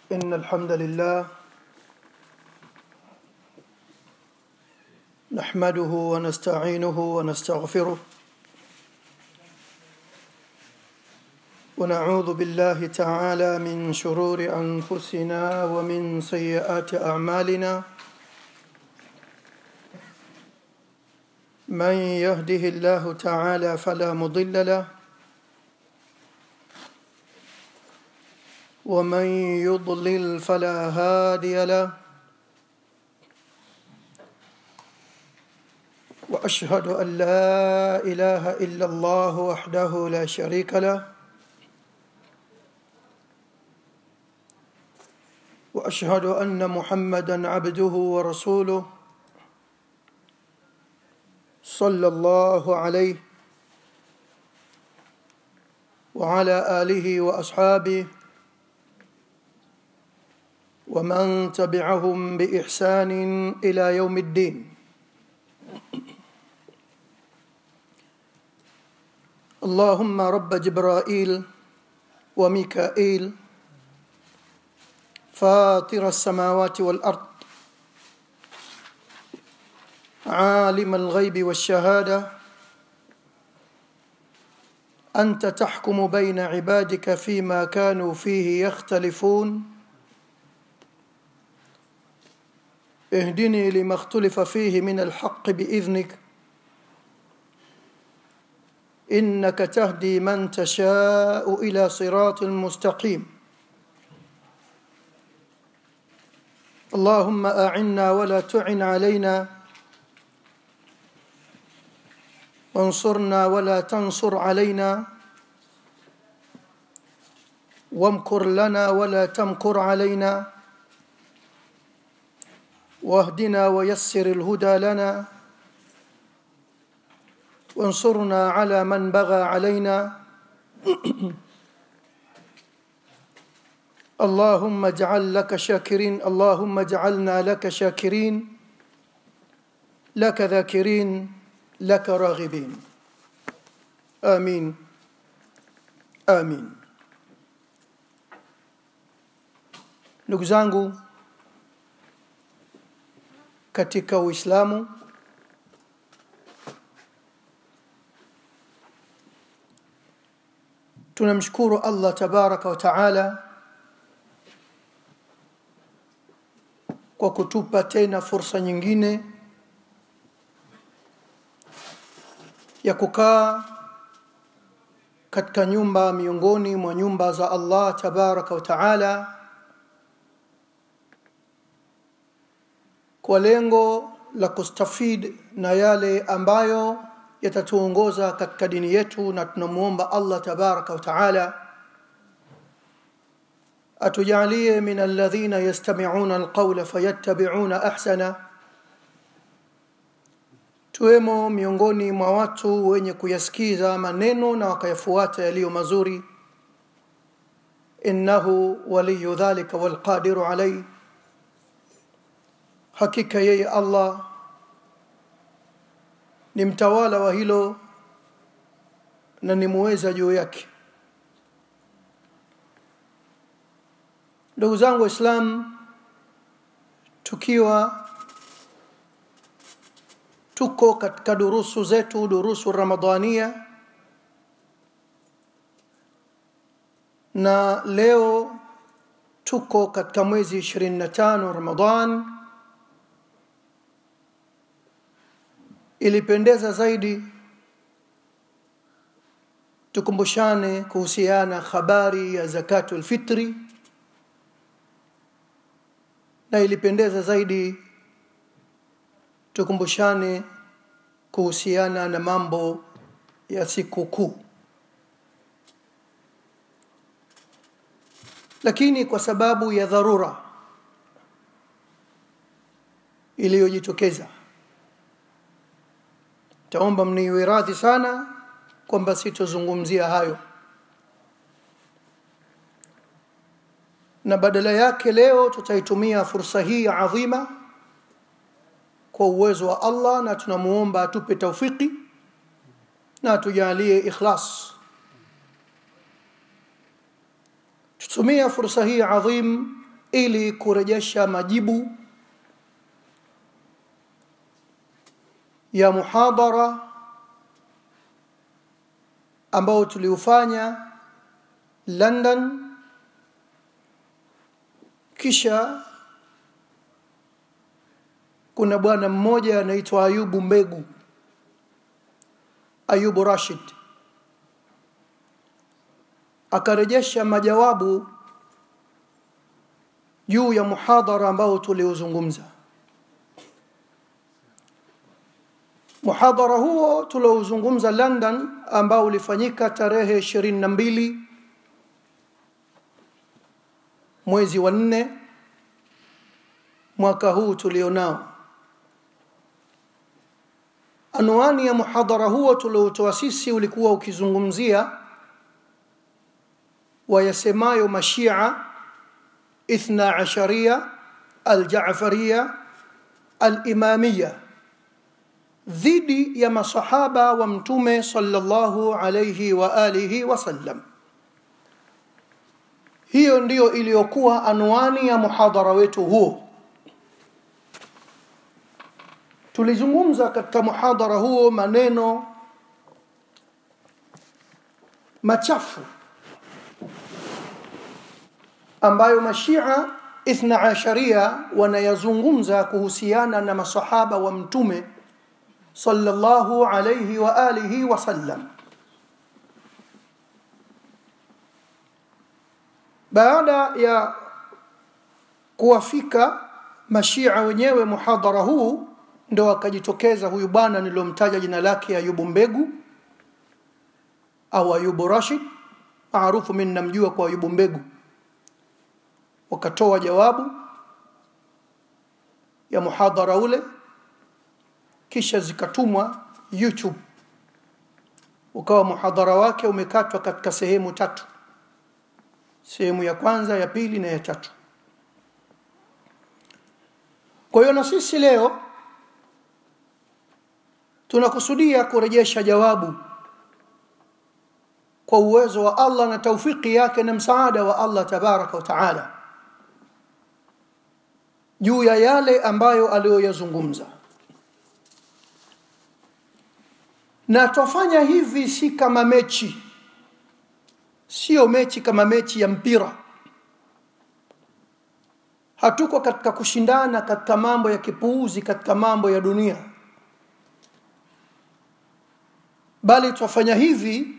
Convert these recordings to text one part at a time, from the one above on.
إن الحمد لله نحمده ونستعينه ونستغفره ونعوذ بالله تعالى من شرور أنفسنا ومن سيئات أعمالنا من يهده الله تعالى فلا مضل له ومن يضلل فلا هادي له واشهد ان لا اله الا الله وحده لا شريك له واشهد ان محمدا عبده ورسوله صلى الله عليه وعلى اله واصحابه ومن تبعهم باحسان الى يوم الدين اللهم رب جبرائيل وميكائيل فاطر السماوات والارض عالم الغيب والشهاده انت تحكم بين عبادك فيما كانوا فيه يختلفون اهدني لما اختلف فيه من الحق باذنك انك تهدي من تشاء الى صراط مستقيم اللهم اعنا ولا تعن علينا وانصرنا ولا تنصر علينا وامكر لنا ولا تمكر علينا واهدنا ويسر الهدى لنا وانصرنا على من بغى علينا اللهم اجعل لك شاكرين اللهم اجعلنا لك شاكرين لك ذاكرين لك راغبين امين امين ndugu zangu katika uislamu tunamshukuru allah tabaraka wa taala kwa kutupa tena fursa nyingine ya kukaa katika nyumba miongoni mwa nyumba za allah tabaraka wa taala kwa lengo la kustafid na yale ambayo yatatuongoza katika dini yetu na tunamuomba allah tabaraka wa taala atujalie min alladhina yastami'una alqawla fayattabi'una ahsana tuwemo miongoni mwa watu wenye kuyasikiza maneno na wakayafuata yaliyo mazuri innahu waliyu dhalika walqadiru alayhi hakika yeye allah ni mtawala wa hilo na ni muweza juu yake ndugu zangu waislam tukiwa tuko katika durusu zetu durusu ramadania na leo tuko katika mwezi 25 ramadan ilipendeza zaidi tukumbushane kuhusiana habari ya zakatul fitri na ilipendeza zaidi tukumbushane kuhusiana na mambo ya sikukuu lakini kwa sababu ya dharura iliyojitokeza taomba mniwe radhi sana kwamba sitozungumzia hayo na badala yake leo tutaitumia fursa hii adhima kwa uwezo wa Allah na tunamuomba atupe taufiki na atujalie ikhlas tutumia fursa hii adhim ili kurejesha majibu ya muhadara ambao tuliufanya London kisha kuna bwana mmoja anaitwa Ayubu Mbegu Ayubu Rashid akarejesha majawabu juu ya muhadhara ambao tuliozungumza muhadhara huo tuliozungumza London ambao ulifanyika tarehe 22 mwezi wa nne mwaka huu tulionao anwani ya muhadhara huo tuliotoa sisi ulikuwa ukizungumzia wayasemayo mashia ithna asharia aljafaria alimamia dhidi ya masahaba wa mtume sallallahu alayhi wa alihi wasallam hiyo ndiyo iliyokuwa anwani ya muhadhara wetu huo tulizungumza katika muhadhara huo maneno machafu ambayo mashia ithna asharia wanayazungumza kuhusiana na masahaba wa mtume sallallahu alayhi wa alihi wasallam baada ya kuwafika mashia wenyewe muhadhara huu ndo akajitokeza huyu bwana niliyomtaja jina lake Ayubu Mbegu au Ayubu Rashid maarufu mimi namjua kwa Ayubu Mbegu wakatoa jawabu ya muhadhara ule kisha zikatumwa YouTube ukawa muhadhara wake umekatwa katika sehemu tatu sehemu ya kwanza ya pili na ya tatu kwa hiyo na sisi leo tunakusudia kurejesha jawabu kwa uwezo wa Allah na taufiki yake na msaada wa Allah tabaraka wa taala juu ya yale ambayo aliyoyazungumza na twafanya hivi si kama mechi sio mechi kama mechi ya mpira hatuko katika kushindana katika mambo ya kipuuzi katika mambo ya dunia bali twafanya hivi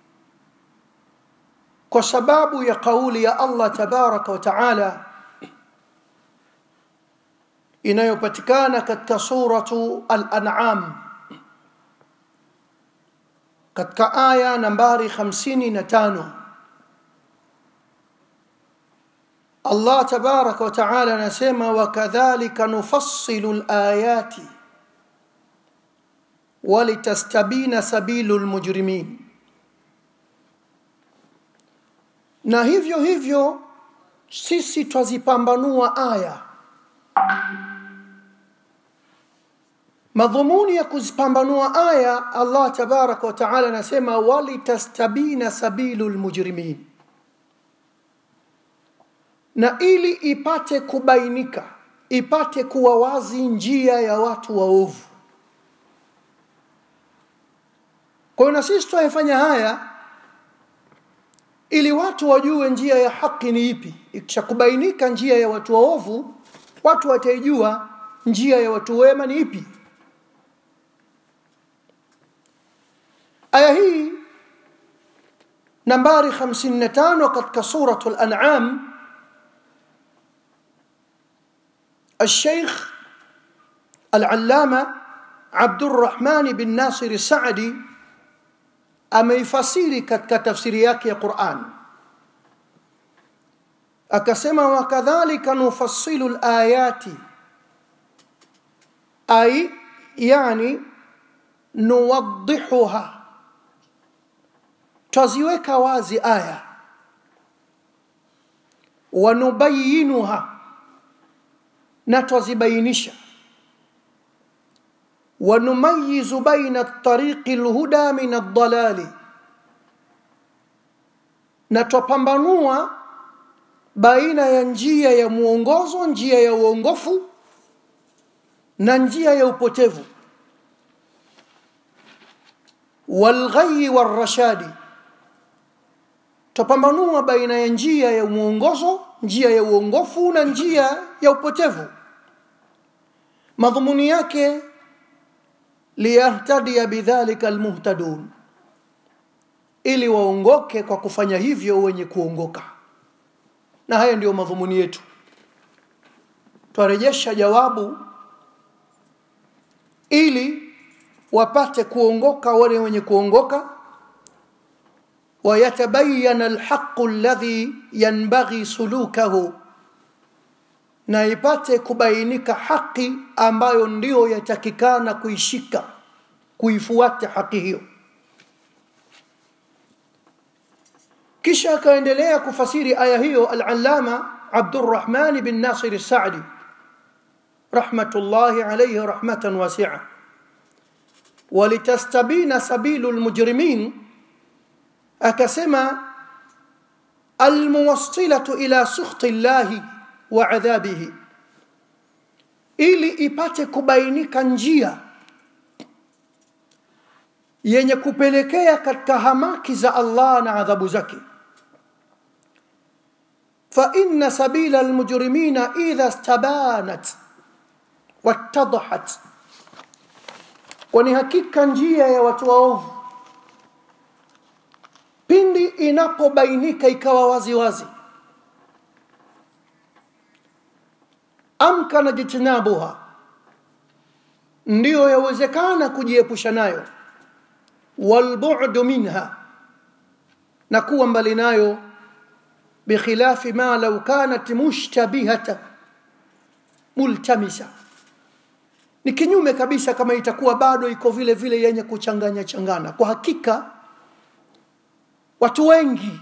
kwa sababu ya kauli ya Allah tabaraka wa taala inayopatikana katika suratu al-an'am katika aya nambari 55 Allah tabaraka wa taala anasema wakadhalika nufassilu al-ayati walitastabina sabilu al-mujrimin na hivyo hivyo sisi twazipambanua aya madhumuni ya kuzipambanua aya Allah tabaraka wa taala anasema walitastabina sabilu lmujrimin na ili ipate kubainika ipate kuwa wazi njia ya watu waovu kwa hiyo na sisi twayafanya haya ili watu wajue njia ya haki ni ipi ikishakubainika njia ya watu waovu watu wataijua njia ya watu wema ni ipi aya hii nambari 55 katika suratu al-an'am الشيخ العلامة عبد الرحمن بن ناصر السعدي ameifasiri katika tafsiri yake ya Qur'an akasema wakadhalika nufassilu alayati ay yani nuwaddihuha taziweka wazi aya wanubayinuha na twazibainisha ونميز بين الطريق الهدى من الضلال na twapambanua baina ya njia ya mwongozo njia ya uongofu na njia ya upotevu walghai warashadi tupambanua baina ya njia ya mwongozo njia ya uongofu na njia ya upotevu madhumuni yake liyahtadia bidhalika almuhtadun ili waongoke kwa kufanya hivyo wenye kuongoka na haya ndiyo madhumuni yetu twarejesha jawabu ili wapate kuongoka wale wenye kuongoka ويتبين الحق الذي ينبغي سلوكه na ipate kubainika haki ambayo ndiyo yatakikana kuishika kuifuata haki hiyo kisha akaendelea kufasiri aya hiyo al-allama Abdurrahman bin Nasir as-Sa'di rahmatullahi alayhi rahmatan wasi'a walitastabina sabilul mujrimin akasema almuwassilatu ila sukhti llahi wa adhabihi ili ipate kubainika njia yenye kupelekea katika hamaki za Allah na adhabu zake fa inna sabila almujrimina idha istabanat wattadahat kwani hakika njia ya watu waovu pindi inapobainika ikawa wazi wazi amkana jitinabuha ndiyo yawezekana kujiepusha nayo walbu'du minha na kuwa mbali nayo bikhilafi ma law kanat mushtabihata multamisa ni kinyume kabisa kama itakuwa bado iko vile vile yenye kuchanganya changana kwa hakika watu wengi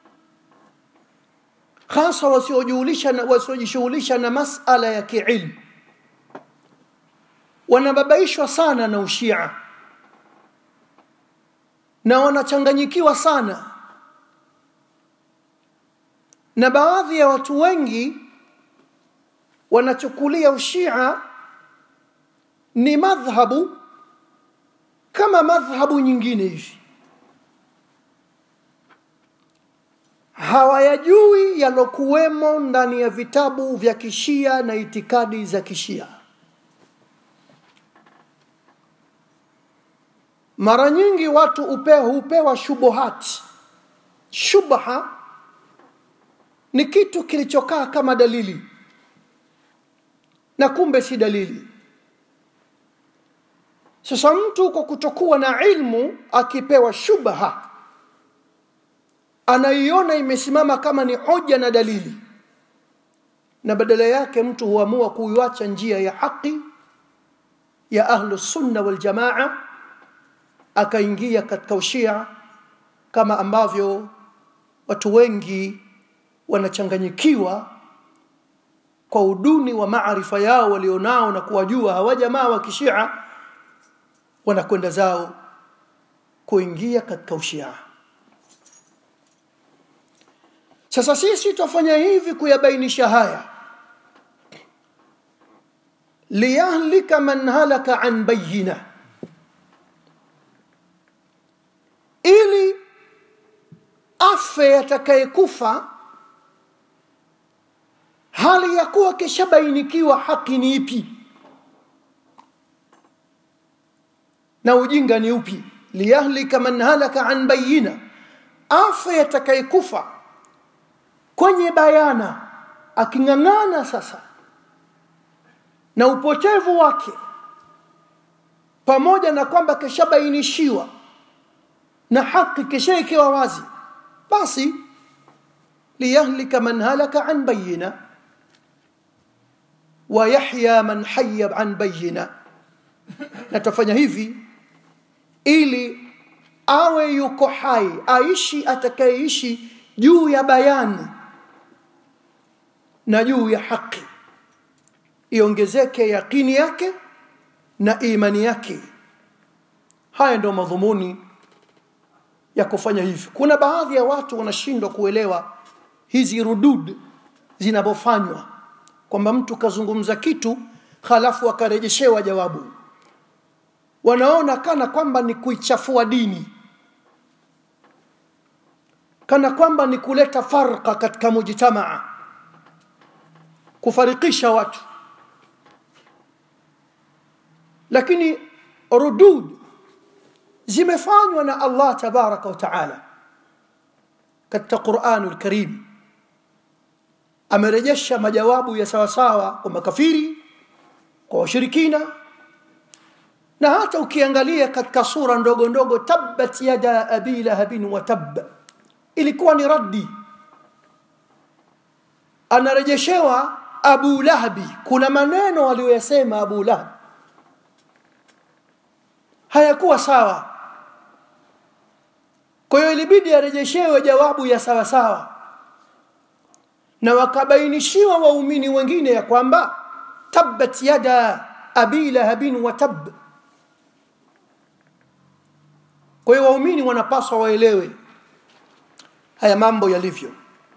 hasa wasiojishughulisha na wasiojishughulisha na masala ya kiilmu wanababaishwa sana na ushia na wanachanganyikiwa sana na baadhi ya watu wengi wanachukulia ushia ni madhhabu kama madhhabu nyingine hivi hawayajui yalokuwemo ndani ya vitabu vya kishia na itikadi za kishia mara nyingi watu upe, hupewa shubuhati shubha ni kitu kilichokaa kama dalili na kumbe si dalili sasa mtu kwa kutokuwa na ilmu akipewa shubha anaiona imesimama kama ni hoja na dalili na badala yake mtu huamua kuiacha njia ya haki ya ahlu sunna wal jamaa akaingia katika ushia kama ambavyo watu wengi wanachanganyikiwa kwa uduni wa maarifa yao walionao na kuwajua hawa jamaa wa kishia wanakwenda zao kuingia katika ushia sasa sisi tutafanya hivi kuyabainisha haya liyahlika man halaka an bayina ili afe atakayekufa hali ya kuwa kishabainikiwa haki ni ipi na ujinga ni upi liyahlika man halaka an bayina afe atakayekufa kwenye bayana aking'ang'ana sasa na upotevu wake pamoja na kwamba kishabainishiwa na haki kishaekewa wazi basi liyahlika man halaka an bayina wa yahya man hayya an bayina na tafanya hivi ili awe yuko hai aishi atakayeishi juu ya bayani na juu ya haki iongezeke yaqini yake na imani yake haya ndio madhumuni ya kufanya hivi kuna baadhi ya watu wanashindwa kuelewa hizi rudud zinavyofanywa kwamba mtu kazungumza kitu halafu akarejeshewa jawabu wanaona kana kwamba ni kuichafua dini kana kwamba ni kuleta farqa katika mujtamaa kufarikisha watu lakini rudud zimefanywa na Allah tabaraka wa taala katika Qur'anul Karim amerejesha majawabu ya sawasawa kwa makafiri kwa washirikina na hata ukiangalia katika sura ndogo ndogo tabbat yada abi lahabin wa tab ilikuwa ni raddi anarejeshewa abu lahabi kuna maneno aliyoyasema abu lahab hayakuwa sawa kwa hiyo ilibidi arejeshewe jawabu ya sawa sawa na wakabainishiwa waumini wengine ya kwamba tabbat yada abi lahabin wa tab kwa hiyo waumini wanapaswa waelewe haya mambo yalivyo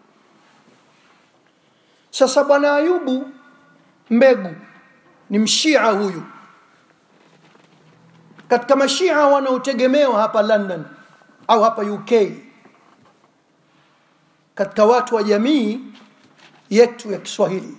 sasa bwana ayubu mbegu ni mshia huyu katika mashia wanaotegemewa hapa london au hapa uk katika watu wa jamii yetu ya kiswahili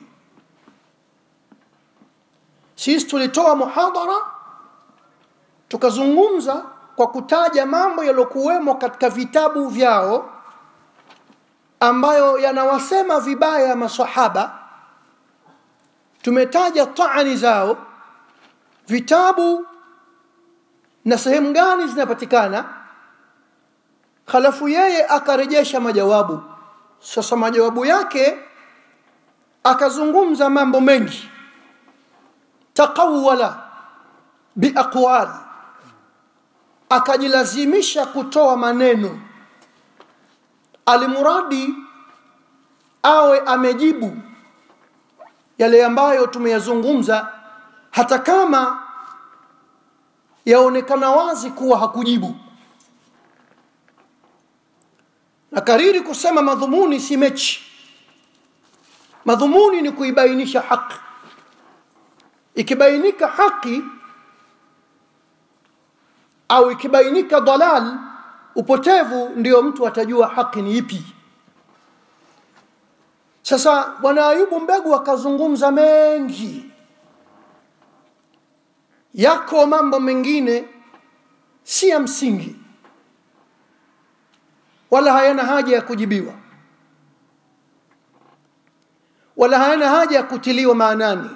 sisi tulitoa muhadhara tukazungumza kwa kutaja mambo yaliyokuwemo katika vitabu vyao ambayo yanawasema vibaya masahaba tumetaja taani zao vitabu na sehemu gani zinapatikana halafu yeye akarejesha majawabu sasa majawabu yake akazungumza mambo mengi taqawala biaqwal akajilazimisha kutoa maneno alimuradi awe amejibu yale ambayo tumeyazungumza hata kama yaonekana wazi kuwa hakujibu na kariri kusema madhumuni si mechi madhumuni ni kuibainisha haki ikibainika haki au ikibainika dalal upotevu ndio mtu atajua haki ni ipi sasa bwana ayubu mbegu akazungumza mengi yako mambo mengine si ya msingi wala hayana haja ya kujibiwa wala hayana haja ya kutiliwa maanani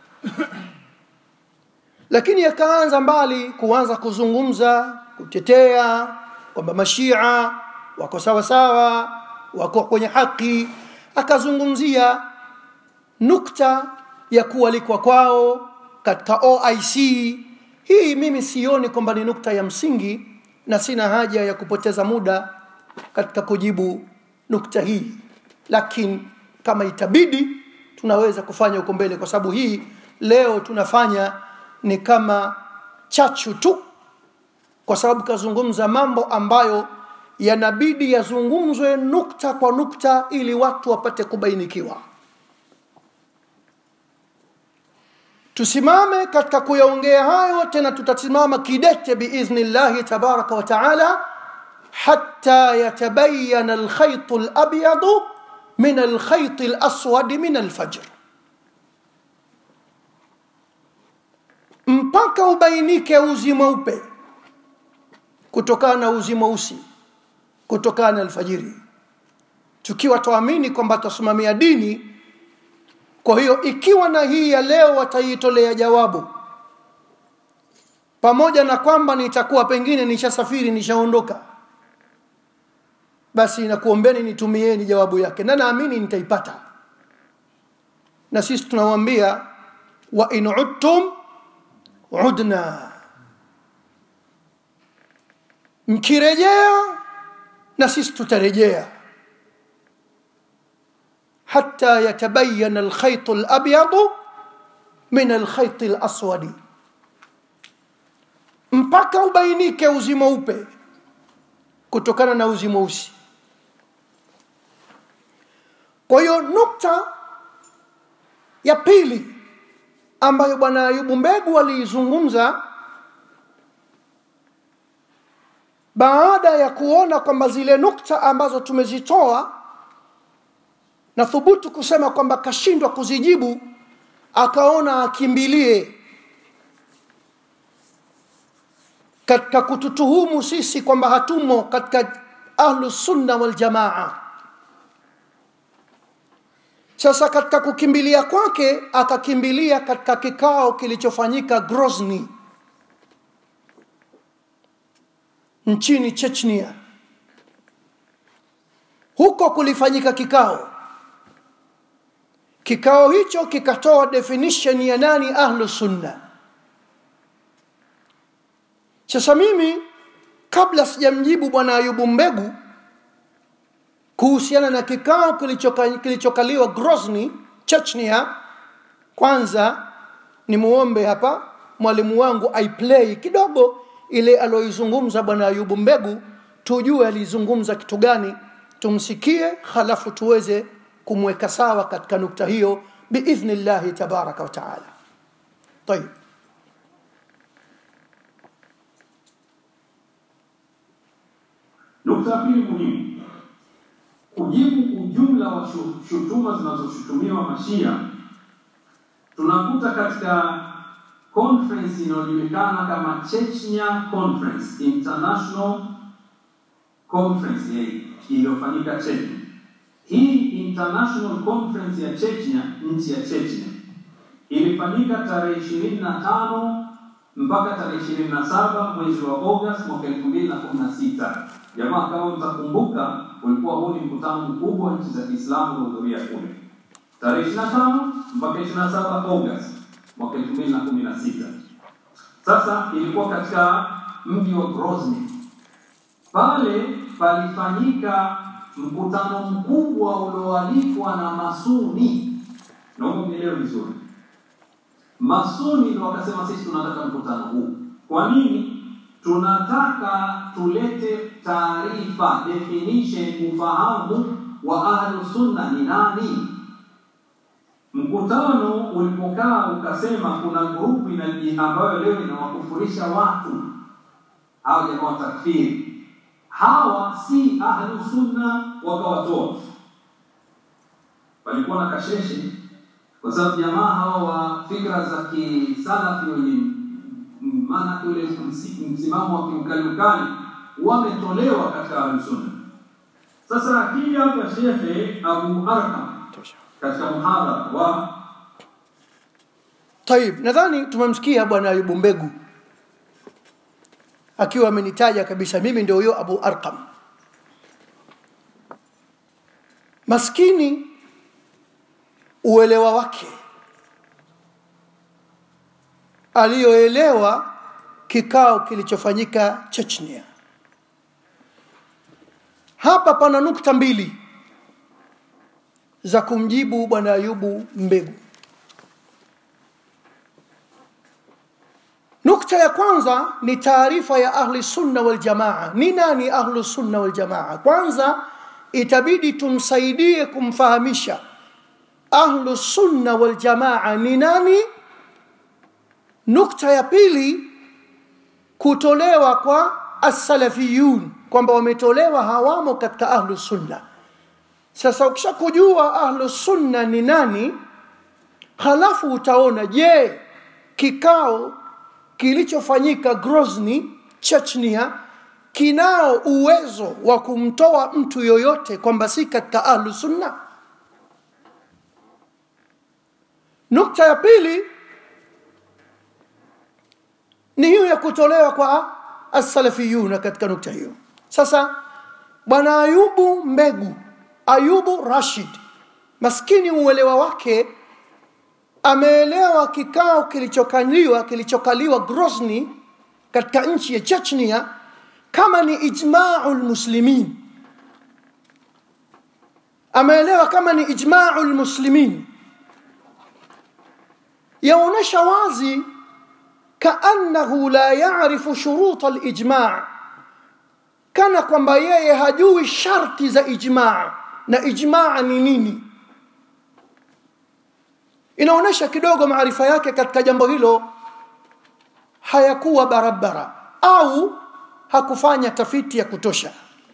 lakini yakaanza mbali kuanza kuzungumza kutetea kwamba mashia wako sawa sawa wako kwenye haki akazungumzia nukta ya kualikwa kwao katika OIC hii mimi sioni kwamba ni nukta ya msingi na sina haja ya kupoteza muda katika kujibu nukta hii lakini kama itabidi tunaweza kufanya huko mbele kwa sababu hii leo tunafanya ni kama chachu tu kwa sababu kazungumza mambo ambayo yanabidi yazungumzwe nukta kwa nukta ili watu wapate kubainikiwa tusimame katika kuyaongea hayo tena tutasimama kidete biidhnillahi tabaraka wa taala hatta yatabayana alkhaytu alabyadu min alkhayti alaswadi min alfajr mpaka ubainike uzi mweupe kutokana na uzi mweusi kutokana na alfajiri tukiwa tuamini kwamba tutasimamia dini kwa hiyo ikiwa na hii ya leo wataitolea jawabu pamoja na kwamba nitakuwa pengine nishasafiri nishaondoka basi nakuombeni nitumieni jawabu yake na naamini nitaipata na sisi tunawaambia wa in udtum udna mkirejea na sisi tutarejea حتى يتبين الخيط الأبيض من الخيط الأسود mpaka ubainike uzi mweupe kutokana na uzi mweusi kwa hiyo nukta ya pili ambayo bwana ayubu mbegu aliizungumza baada ya kuona kwamba zile nukta ambazo tumezitoa na thubutu kusema kwamba kashindwa kuzijibu akaona akimbilie katika kututuhumu sisi kwamba hatumo katika ahlu sunna wal jamaa sasa katika kukimbilia kwake akakimbilia katika kikao kilichofanyika grozny nchini chechnia huko kulifanyika kikao kikao hicho kikatoa definition ya nani ahlu sunna sasa mimi kabla sijamjibu bwana ayubu mbegu kuhusiana na kikao kilichoka- kilichokaliwa grozny chechnia kwanza ni muombe hapa mwalimu wangu aiplay kidogo ile aloizungumza bwana ayubu mbegu tujue alizungumza kitu gani tumsikie halafu tuweze kumweka sawa katika nukta hiyo biidhni llahi tabaraka wataala tayib Nukta ya pili muhimu, kujibu ujumla wa shu- shutuma zinazoshutumiwa Mashia, tunakuta katika conference inayojulikana kama Chechnya Conference, International Conference eh, iliyofanyika Chechnya. Hii International Conference ya Chechnya, nchi ya Chechnya, ilifanyika tarehe ishirini na tano mpaka tarehe ishirini na saba mwezi wa Agosti mwaka elfu mbili na kumi na sita. Jamaa, kama mtakumbuka, ulikuwa huu ni mkutano mkubwa wa nchi za Kiislamu kuhudhuria kule tarehe ishirini na tano mpaka ishirini na saba Agosti mwaka elfu mbili na kumi na sita. Sasa ilikuwa katika mji wa Grozny. Pale palifanyika mkutano mkubwa ulioalikwa na Masuni. Naomba mnielewe vizuri. Masuni ndio wakasema sisi tunataka mkutano huu. Kwa nini? Tunataka tulete taarifa, definition, ufahamu wa ahlu sunna ni nani. Mkutano ulipokaa ukasema kuna grupu inaji ambayo leo inawakufurisha watu hao jamaa wa takfiri, hawa si ahlu sunna, wakawatoa. Walikuwa na kasheshe kwa sababu jamaa hawa wa fikra za kisalafi wenye m- maana ule msi- msimamo wa kiukali ukali wametolewa katika ahlusunna. Sasa akija hapa Shekhe Abu Arqam katika muhadhara wa tayib nadhani tumemsikia bwana ayubu mbegu akiwa amenitaja kabisa mimi ndio huyo abu arqam maskini uelewa wake aliyoelewa kikao kilichofanyika chechnia hapa pana nukta mbili za kumjibu bwana ayubu mbegu nukta ya kwanza ni taarifa ya ahli sunna wal jamaa ni nani ahlu sunna wal jamaa kwanza itabidi tumsaidie kumfahamisha ahlu sunna wal jamaa ni nani nukta ya pili kutolewa kwa assalafiyun kwamba wametolewa hawamo katika ahlu sunna sasa ukishakujua ahlu sunna ni nani halafu utaona je kikao kilichofanyika grozny chechnia kinao uwezo wa kumtoa mtu yoyote kwamba si katika ahlu sunna nukta ya pili ni hiyo ya kutolewa kwa assalafiyuna katika nukta hiyo sasa bwana ayubu mbegu ayubu rashid maskini uelewa wake ameelewa kikao kilichokaliwa kilichokaliwa grozny katika nchi ya chechnia kama ni ijmau lmuslimin ameelewa kama ni ijmau lmuslimin yaonyesha wazi kaannahu la yarifu shuruta lijma kana kwamba yeye hajui sharti za ijmaa na ijmaa ni nini inaonyesha kidogo maarifa yake katika jambo hilo hayakuwa barabara au hakufanya tafiti ya kutosha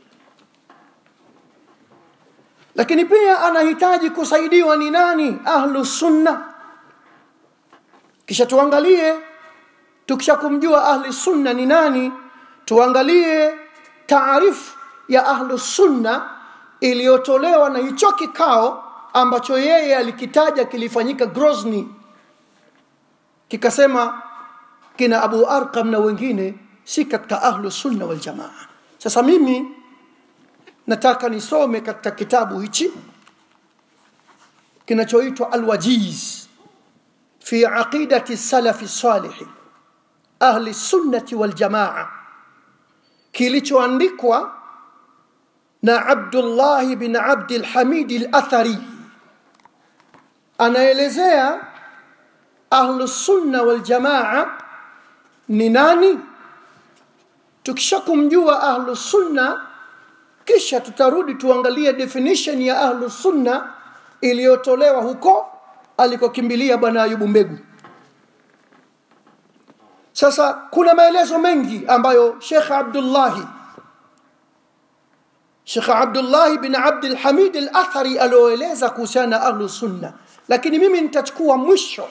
lakini pia anahitaji kusaidiwa ni nani ahlu sunna kisha tuangalie tukisha kumjua ahli sunna ni nani tuangalie taarifu ya ahlu sunna iliyotolewa na hicho kikao ambacho yeye alikitaja kilifanyika Grozny kikasema kina Abu Arqam na wengine si katika ahlu sunna wal jamaa sasa mimi nataka nisome katika kitabu hichi kinachoitwa Al-Wajiz fi aqidati salafi salih ahli sunnati wal jamaa kilichoandikwa na Abdullah bin Abd al-Hamid al-Athari anaelezea ahlu sunna wal jamaa ni nani tukishakumjua ahlu sunna kisha tutarudi tuangalie definition ya ahlu sunna iliyotolewa huko alikokimbilia bwana Ayubu Mbegu sasa kuna maelezo mengi ambayo Sheikh Abdullahi Sheikh Abdullah bin Abd al-Hamid al-Athari alioeleza kuhusiana na ahlu sunna lakini mimi nitachukua mwisho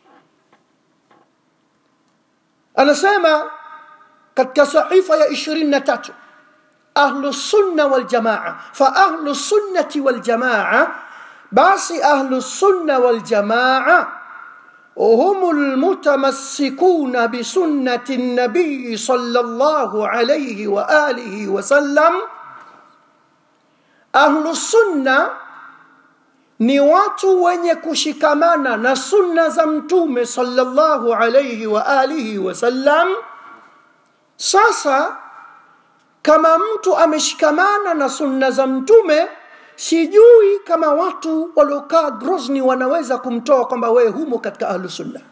anasema katika sahifa ya 23 ahlu sunna wal jamaa fa ahlu sunnati wal jamaa basi ahlu sunna wal jamaa هم المتمسكون بسنة النبي صلى الله عليه وآله وسلم ahlu sunna ni watu wenye kushikamana na sunna za mtume sallallahu alayhi wa alihi wasallam sasa kama mtu ameshikamana na sunna za mtume sijui kama watu waliokaa grosni wanaweza kumtoa kwamba wewe humo katika ahlu sunna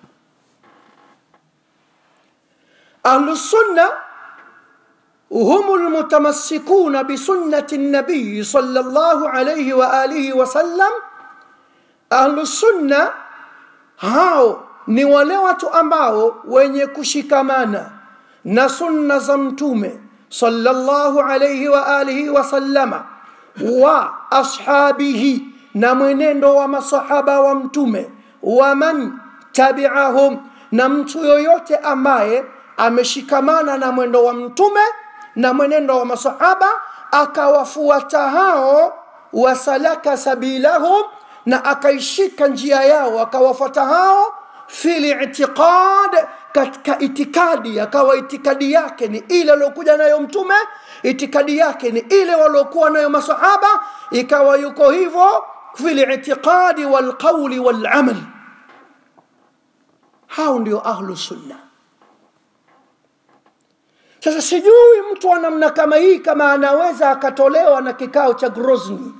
ahlu sunna هم المتمسكون بسنة النبي صلى الله عليه وآله وسلم أهل السنة hao ni wale watu ambao wenye kushikamana na sunna za mtume sallallahu alayhi wa alihi wasallama wa ashabihi na mwenendo wa masahaba wa mtume wa man tabi'ahum na mtu yoyote ambaye ameshikamana na mwendo wa mtume na mwenendo wa masahaba akawafuata hao wasalaka sabilahum na akaishika njia yao akawafuata hao fil i'tiqad katika itikadi akawa itikadi yake ni ile aliyokuja nayo mtume itikadi yake ni ile waliokuwa nayo masahaba ikawa yuko hivyo fil i'tiqadi wal qawli wal amal hao ndio ahlu sunna sasa sijui mtu wa namna kama hii kama anaweza akatolewa na kikao cha Grozny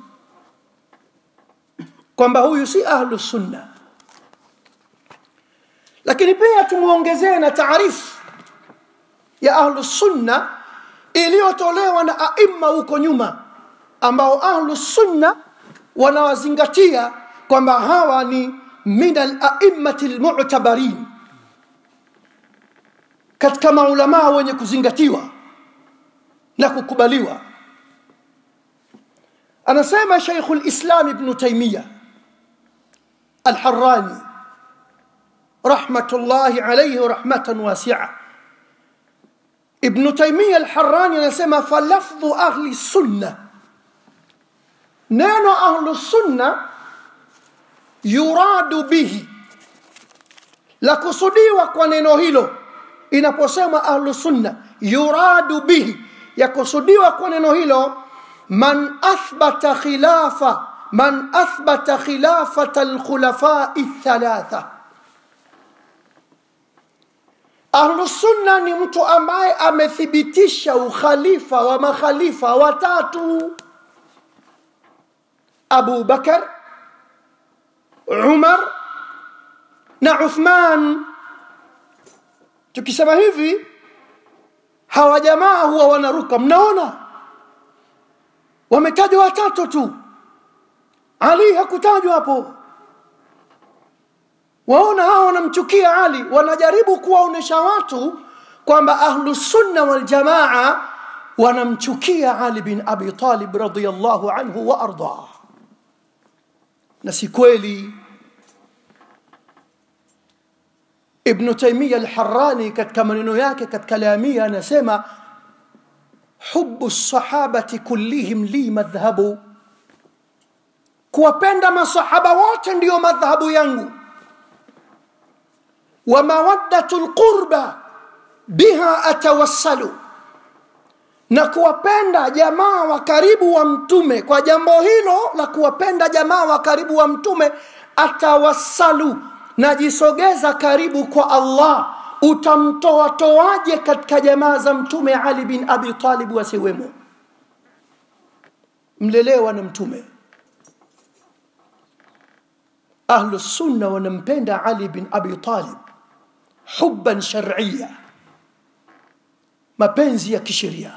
kwamba huyu si ahlu sunna lakini pia tumuongezee na taarifu ya ahlu sunna iliyotolewa na aima huko nyuma ambao ahlu sunna wanawazingatia kwamba hawa ni min al-a'immati al-mu'tabarin katika maulamaa wenye kuzingatiwa na kukubaliwa anasema Sheikh al-Islam Ibn Taymiyyah al-Harrani rahmatullahi alayhi rahmatan wasi'a Ibn Taymiyyah al-Harrani anasema falafdhu ahli sunna neno ahlu sunna yuradu bihi la kusudiwa kwa neno hilo inaposema ahlu sunna yuradu bihi yakusudiwa kwa neno hilo man athbata khilafa man athbata khilafata alkhulafai thalatha ahlu sunna ni mtu ambaye amethibitisha ukhalifa wa makhalifa watatu abu bakar umar na uthman tukisema hivi hawa jamaa huwa wanaruka mnaona wametajwa watatu tu ali hakutajwa hapo waona hao wanamchukia ali wanajaribu kuwaonesha watu kwamba ahlusunna waljamaa wanamchukia ali bin abi talib radiallahu anhu wa ardah na si kweli ibnu taimia alharani katika maneno yake katika lamia anasema hubu sahabati kullihim li madhhabu kuwapenda masahaba wote ndiyo madhhabu yangu wa mawaddatu lqurba biha atawassalu na kuwapenda jamaa wa karibu wa mtume kwa jambo hilo la kuwapenda jamaa wa karibu wa mtume atawassalu najisogeza karibu kwa allah utamtoa toaje katika jamaa za mtume ali bin abi talib wasiwemo mlelewa na mtume ahlu sunna wanampenda ali bin abi talib hubban shar'iyya mapenzi ya kisheria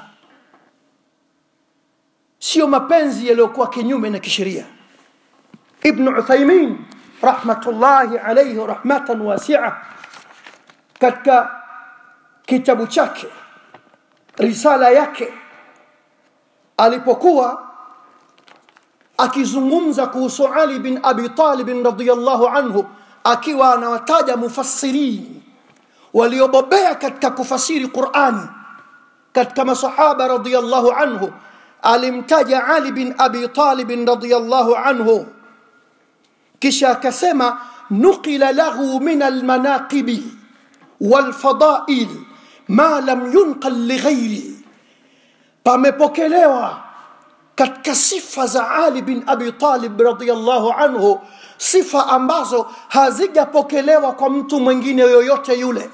sio mapenzi yaliyokuwa kinyume na kisheria ibn uthaymin rahmatullahi alayhi rahmatan wasi'a katika kitabu chake risala yake alipokuwa akizungumza kuhusu Ali bin Abi Talib radhiyallahu anhu akiwa anawataja mufassirin waliobobea katika kufasiri Qur'ani katika masahaba radhiyallahu anhu alimtaja Ali bin Abi Talib radhiyallahu anhu kisha akasema nuqila lahu min almanaqibi walfadail ma lam yunqal lighairi pamepokelewa katika sifa za Ali bin Abi Talib radhiyallahu anhu sifa ambazo hazijapokelewa kwa mtu mwingine yoyote yule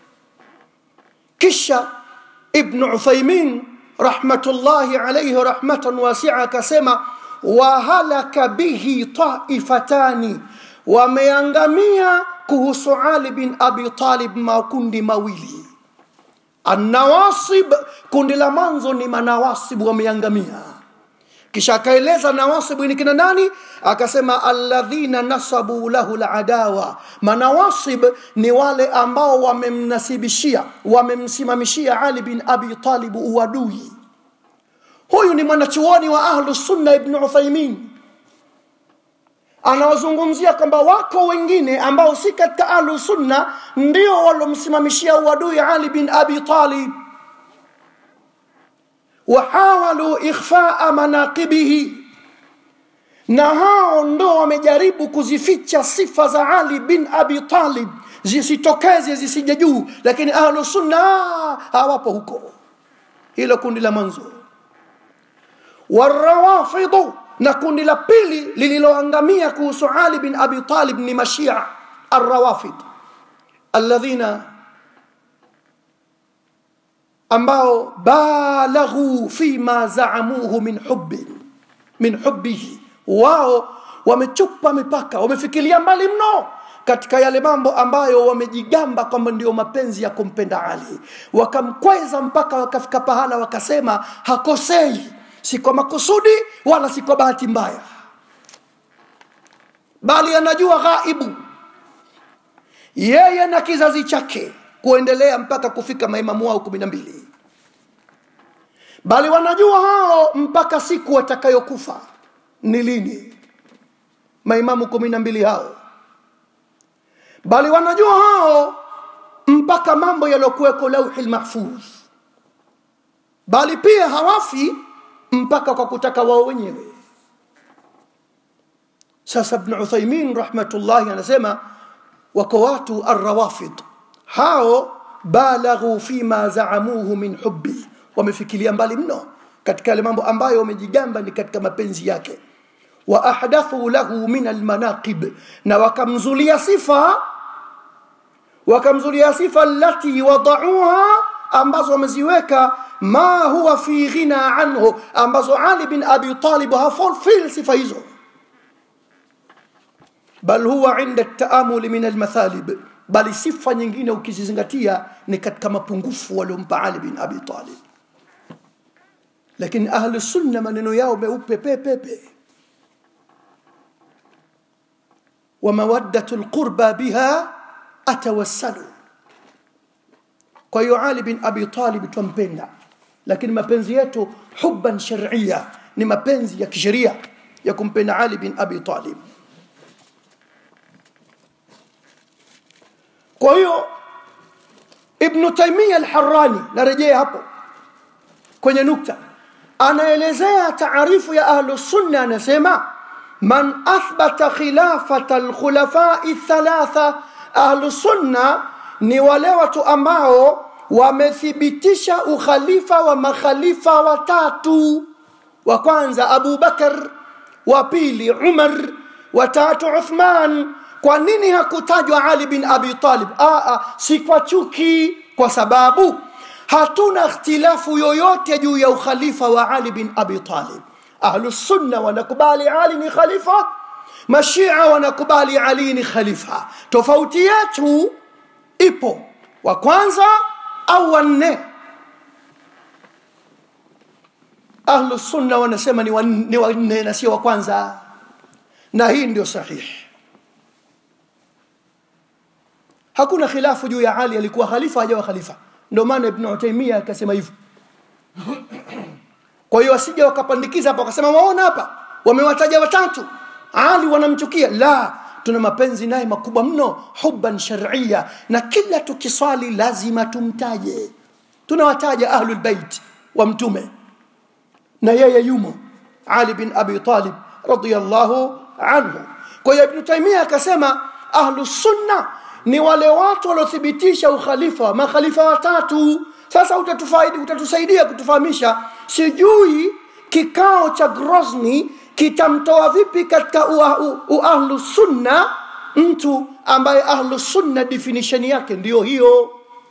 kisha Ibn Uthaymin rahmatullahi alayhi rahmatan wasi'a akasema wa halaka bihi taifatani wameangamia kuhusu Ali bin Abi Talib makundi mawili An-nawasib kundi la mwanzo ni manawasib wameangamia kisha akaeleza nawasibu ni kina nani akasema alladhina nasabu lahu aladawa manawasib ni wale ambao wamemnasibishia wamemsimamishia Ali bin Abi Talib uadui huyu ni mwanachuoni wa ahlu sunna ibn Uthaymin anawazungumzia kwamba wako wengine ambao si katika ahlu sunna ndio walomsimamishia uadui Ali bin Abi Talib wahawalu ikhfaa manaqibihi na hao ndo wamejaribu kuzificha sifa za Ali bin Abi Talib zisitokeze zisije juu lakini ahlu sunna hawapo huko hilo kundi la mwanzo warawafidhu na kundi la pili lililoangamia kuhusu Ali bin Abi Talib ni mashia arrawafid alladhina ambao balaghu fima zaamuhu min hubbi min hubbihi wao wamechupa mipaka wamefikiria mbali mno katika yale mambo ambayo wamejigamba kwamba ndio mapenzi ya kumpenda Ali wakamkweza mpaka wakafika pahala wakasema hakosei si kwa makusudi wala si kwa bahati mbaya bali anajua ghaibu yeye na kizazi chake kuendelea mpaka kufika maimamu wao kumi na mbili bali wanajua hao mpaka siku watakayokufa ni lini maimamu kumi na mbili hao bali wanajua hao mpaka mambo yaliyokuweko lauhi lmahfudh bali pia hawafi mpaka kwa kutaka wao wenyewe sasa ibn uthaimin rahmatullahi anasema wako watu arrawafid hao balaghu fima zaamuhu min hubbi wamefikiria mbali mno katika yale mambo ambayo wamejigamba ni katika mapenzi yake wa ahdathu lahu min almanaqib na wakamzulia sifa wakamzulia sifa allati wadauha ambazo wameziweka ma huwa fi ghina anhu ambazo Ali bin Abi Talib hafulfil sifa hizo bal huwa inda taamuli min almathalib bali sifa nyingine ukizizingatia ni katika mapungufu waliompa Ali bin Abi Talib lakini ahlu sunna maneno yao meupe pepepe wa mawaddatu lqurba biha atawassalu kwa hiyo ali bin abi talib twampenda lakini mapenzi yetu hubban sharia ni mapenzi ya kisheria ya kumpenda ali bin abi talib kwa hiyo ibnu taimia alharani narejea hapo kwenye nukta anaelezea taarifu ya ahlusunna anasema man athbata khilafata alkhulafai thalatha ahlusunna ni wale watu ambao wamethibitisha ukhalifa wa makhalifa watatu wa kwanza abu bakar wa pili umar wa tatu uthman kwa nini hakutajwa ali bin abi talib Aa, si kwa chuki kwa sababu hatuna ikhtilafu yoyote juu ya ukhalifa wa ali bin abi talib ahlusunna wanakubali ali ni khalifa mashia wanakubali ali ni khalifa tofauti yetu ipo wa kwanza au wanne ahlusunna wanasema ni wanne, ni wanne na sio wa kwanza na hii ndio sahihi hakuna khilafu juu ya ali alikuwa khalifa hajawa khalifa ndio maana ibn utaimia akasema hivyo kwa hiyo wasije wakapandikiza hapa wakasema waona hapa wamewataja watatu ali wanamchukia la tuna mapenzi naye makubwa mno hubban sharia na kila tukiswali lazima tumtaje tunawataja ahlul bait wa mtume na yeye yumo ali bin abi talib radiyallahu anhu kwa hiyo ibn taimia akasema ahlus sunna ni wale watu waliothibitisha ukhalifa makhalifa watatu sasa utatufaidi utatusaidia kutufahamisha sijui kikao cha grosni kitamtoa vipi katika uahlu sunna mtu ambaye ahlu sunna definition yake ndiyo hiyo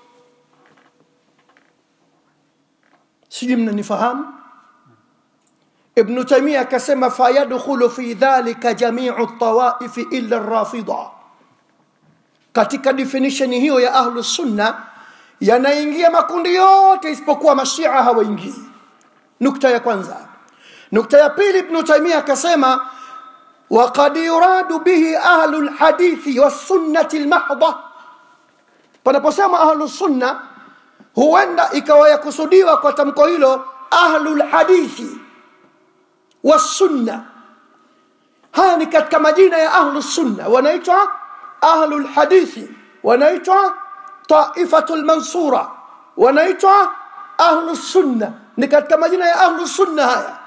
sijui mnanifahamu ibnu taimia akasema fayadkhulu fi dhalika jamiu tawaifi illa rafida katika definition hiyo ya ahlu sunna yanaingia makundi yote isipokuwa mashia hawaingii nukta ya kwanza nukta ya pili ibnu taimia akasema وقد يراد به أهل الحديث والسنة المحضة panaposema ahlu sunna huenda ikawa yakusudiwa kwa tamko hilo ahlu lhadithi wassunna haya ni katika majina ya ahlu sunna wanaitwa ahlu lhadithi wanaitwa taifatu lmansura wanaitwa ahlu sunna ni katika majina ya ahlu sunna haya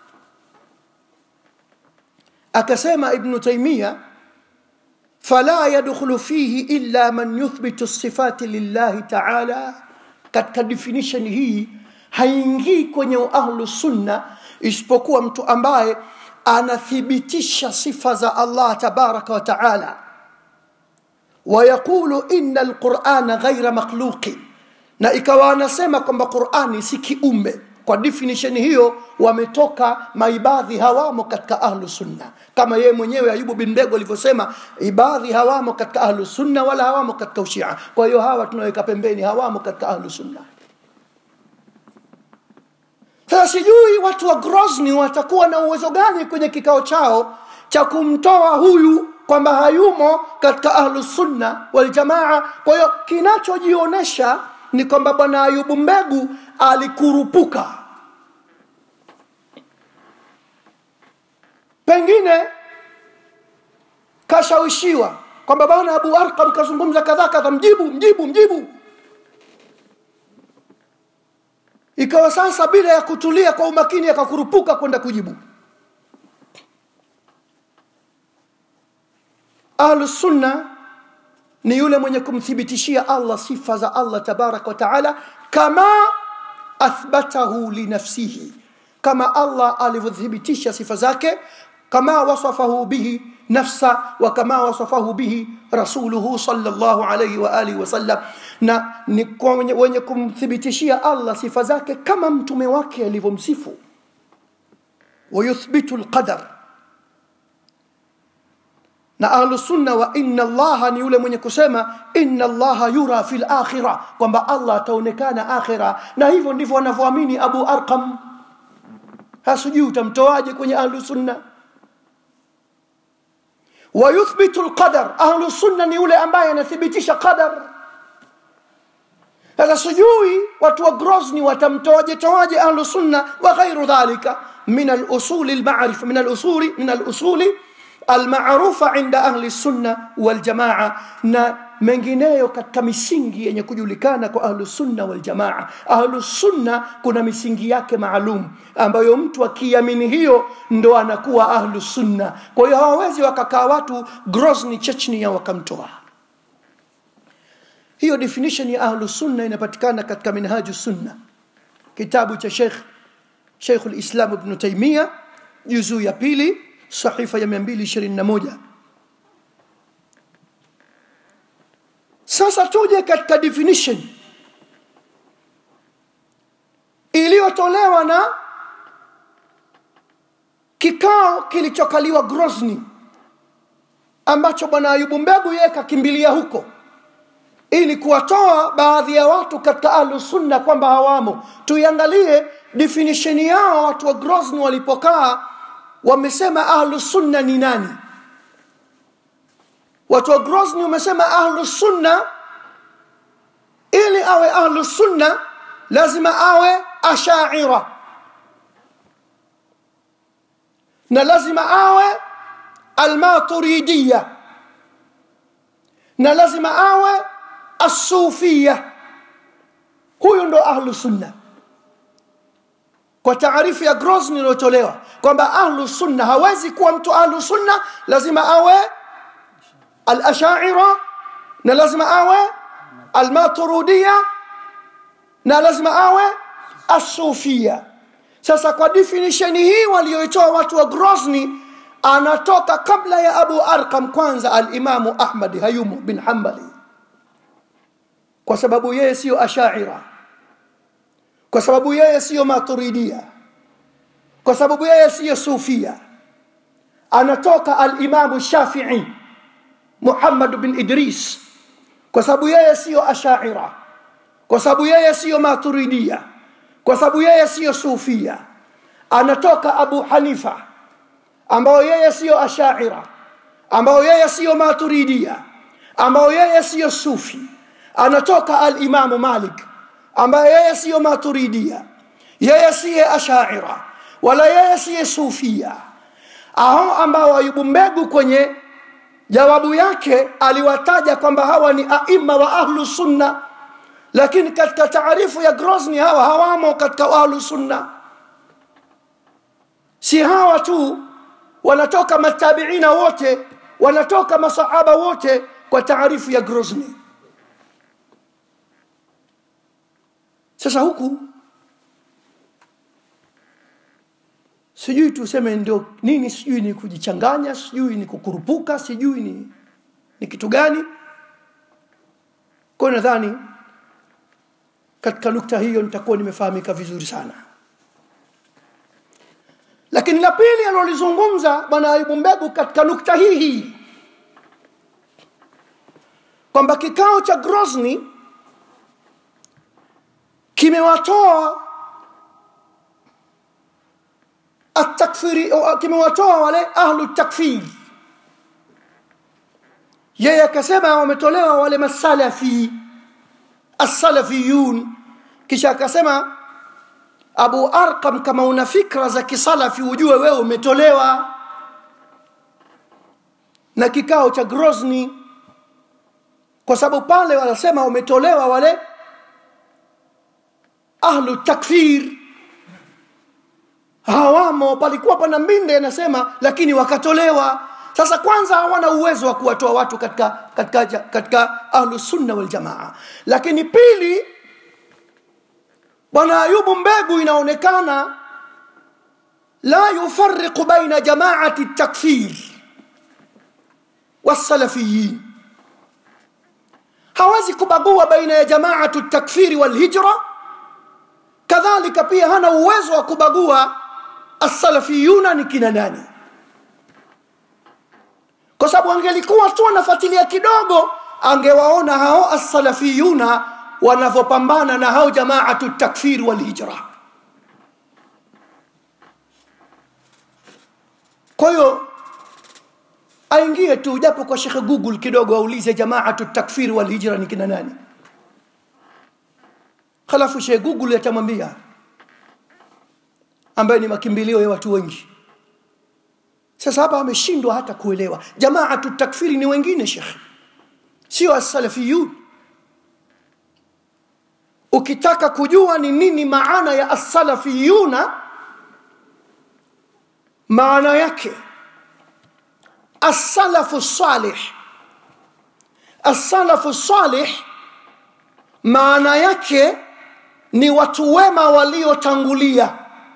akasema ibnu taimia fala yadkhulu fihi illa man yuthbitu sifati lillahi taala katika definition hii haingii kwenye ahlu sunna isipokuwa mtu ambaye anathibitisha sifa za allah tabaraka wa taala wayaqulu ina alqurana ghaira makhluqin na ikawa anasema kwamba qurani si kiumbe kwa definition hiyo wametoka maibadhi hawamo katika ahlu sunna kama yeye mwenyewe ayubu bin mbego alivyosema ibadhi hawamo katika ahlu sunna wala hawamo katika ushia kwa hiyo hawa tunaweka pembeni hawamo katika ahlu sunna sasa sijui watu wa grosni watakuwa na uwezo gani kwenye kikao chao cha kumtoa huyu kwamba hayumo katika ahlu sunna waljamaa kwa hiyo kinachojionyesha ni kwamba bwana ayubu mbegu alikurupuka pengine kashawishiwa kwamba bwana abu arqam kazungumza kadhaa kadha mjibu mjibu mjibu ikawa sasa bila ya kutulia kwa umakini akakurupuka kwenda kujibu ahlusunna ni yule mwenye kumthibitishia allah sifa za allah tabaraka wa taala kama athbatahu linafsihi kama allah alivyothibitisha sifa zake kama wasafahu bihi nafsa wa kama wasafahu bihi rasuluhu sallallahu alayhi wa alihi wasallam na ni kwa wenye, wenye kumthibitishia allah sifa zake kama mtume wake alivyomsifu wayuthbitu lqadar na ahlusunna wa inna allaha ni yule mwenye kusema inna allaha yura fi lakhira kwamba allah ataonekana akhira na hivyo ndivyo wanavyoamini abu arqam hasijui utamtoaje kwenye ahlusunna wayuthbitu lqadar ahlu sunna ni yule ambaye anathibitisha qadar sasa sijui watu wa grosni watamtoaje toaje ahlu sunna wa ghairu dhalika min alusuli lmarifa min alusuli min alusuli almarufa inda ahli sunna waljamaa na mengineyo katika misingi yenye kujulikana kwa ahlu sunna waljamaa ahlu sunna kuna misingi yake maalum ambayo mtu akiamini hiyo ndo anakuwa ahlu sunna kwa hiyo hawawezi wakakaa watu grosni chechnia wakamtoa hiyo definition ya ahlu sunna inapatikana katika minhaju sunna kitabu cha sheikh sheikh lislam ibnu taimia juzuu ya pili sahifa ya 221 sasa tuje katika definition iliyotolewa na kikao kilichokaliwa grosni ambacho bwana ayubu mbegu yeye kakimbilia huko ili kuwatoa baadhi ya watu katika ahlu sunna kwamba hawamo tuiangalie definition yao watu wa grosni walipokaa wamesema ahlu sunna ni nani watu wa grosni wamesema ahlu sunna ili awe ahlu sunna lazima awe ashaira na lazima awe almaturidiya na lazima awe asufia huyu ndo ahlu sunna kwa taarifu ya grosni iliyotolewa kwamba ahlu sunna hawezi kuwa mtu ahlu sunna lazima awe alashaira na lazima awe almaturudia na lazima awe asufia sasa kwa definition hii walioitoa watu wa grosni anatoka kabla ya abu arqam kwanza alimamu ahmadi hayumu bin hambali kwa sababu yeye siyo ashaira kwa sababu yeye siyo maturidia kwa sababu yeye siyo sufia anatoka alimamu shafii muhammad bin idris kwa sababu yeye siyo ashaira kwa sababu yeye siyo maturidia kwa sababu yeye siyo sufia anatoka abu hanifa ambao yeye siyo ashaira ambao yeye siyo maturidia ambao yeye siyo sufi anatoka alimamu malik ambaye yeye siyo maturidia yeye siye ashaira wala yeye siye sufia hao ambao ayubu mbegu kwenye jawabu yake aliwataja kwamba hawa ni aima wa ahlu sunna lakini katika taarifu ya grosni hawa hawamo katika ahlu sunna si hawa tu wanatoka matabiina wote wanatoka masahaba wote kwa taarifu ya grosni sasa huku sijui tuseme ndio nini sijui ni kujichanganya sijui ni kukurupuka sijui ni, ni kitu gani kwayo nadhani katika nukta hiyo nitakuwa nimefahamika vizuri sana lakini la pili alilolizungumza bwana ayubu mbegu katika nukta hii hii kwamba kikao cha grosni kimewatoa atakfiri kimewatoa wale ahlu takfir yeye akasema wametolewa wale masalafi assalafiyun kisha akasema abu arqam kama una fikra za kisalafi ujue wewe umetolewa na kikao cha grosni kwa sababu pale wanasema wametolewa wale ahlu takfir hawamo palikuwa pana mbinde anasema lakini wakatolewa sasa kwanza hawana uwezo wa kuwatoa watu katika katika katika ahlu sunna wal jamaa lakini pili bwana ayubu mbegu inaonekana la yufariqu baina jamaati takfir wasalafiyin hawezi kubagua baina ya jamaatu takfiri walhijra kadhalika pia hana uwezo wa kubagua assalafiyuna ni kina nani kwa sababu angelikuwa tu anafuatilia kidogo angewaona hao assalafiyuna wanavyopambana na hao jamaatu takfir walhijra kwa hiyo aingie tu japo kwa shekhe google kidogo aulize jamaatu takfiri wal hijra ni kina nani halafu shekhe google atamwambia ambaye ni makimbilio ya watu wengi sasa hapa ameshindwa hata kuelewa jamaatu takfiri ni wengine shekhe sio as-salafiyun ukitaka kujua ni nini maana ya as-salafiyuna maana yake as-salafu salih as-salafu salih maana yake ni watu wema waliotangulia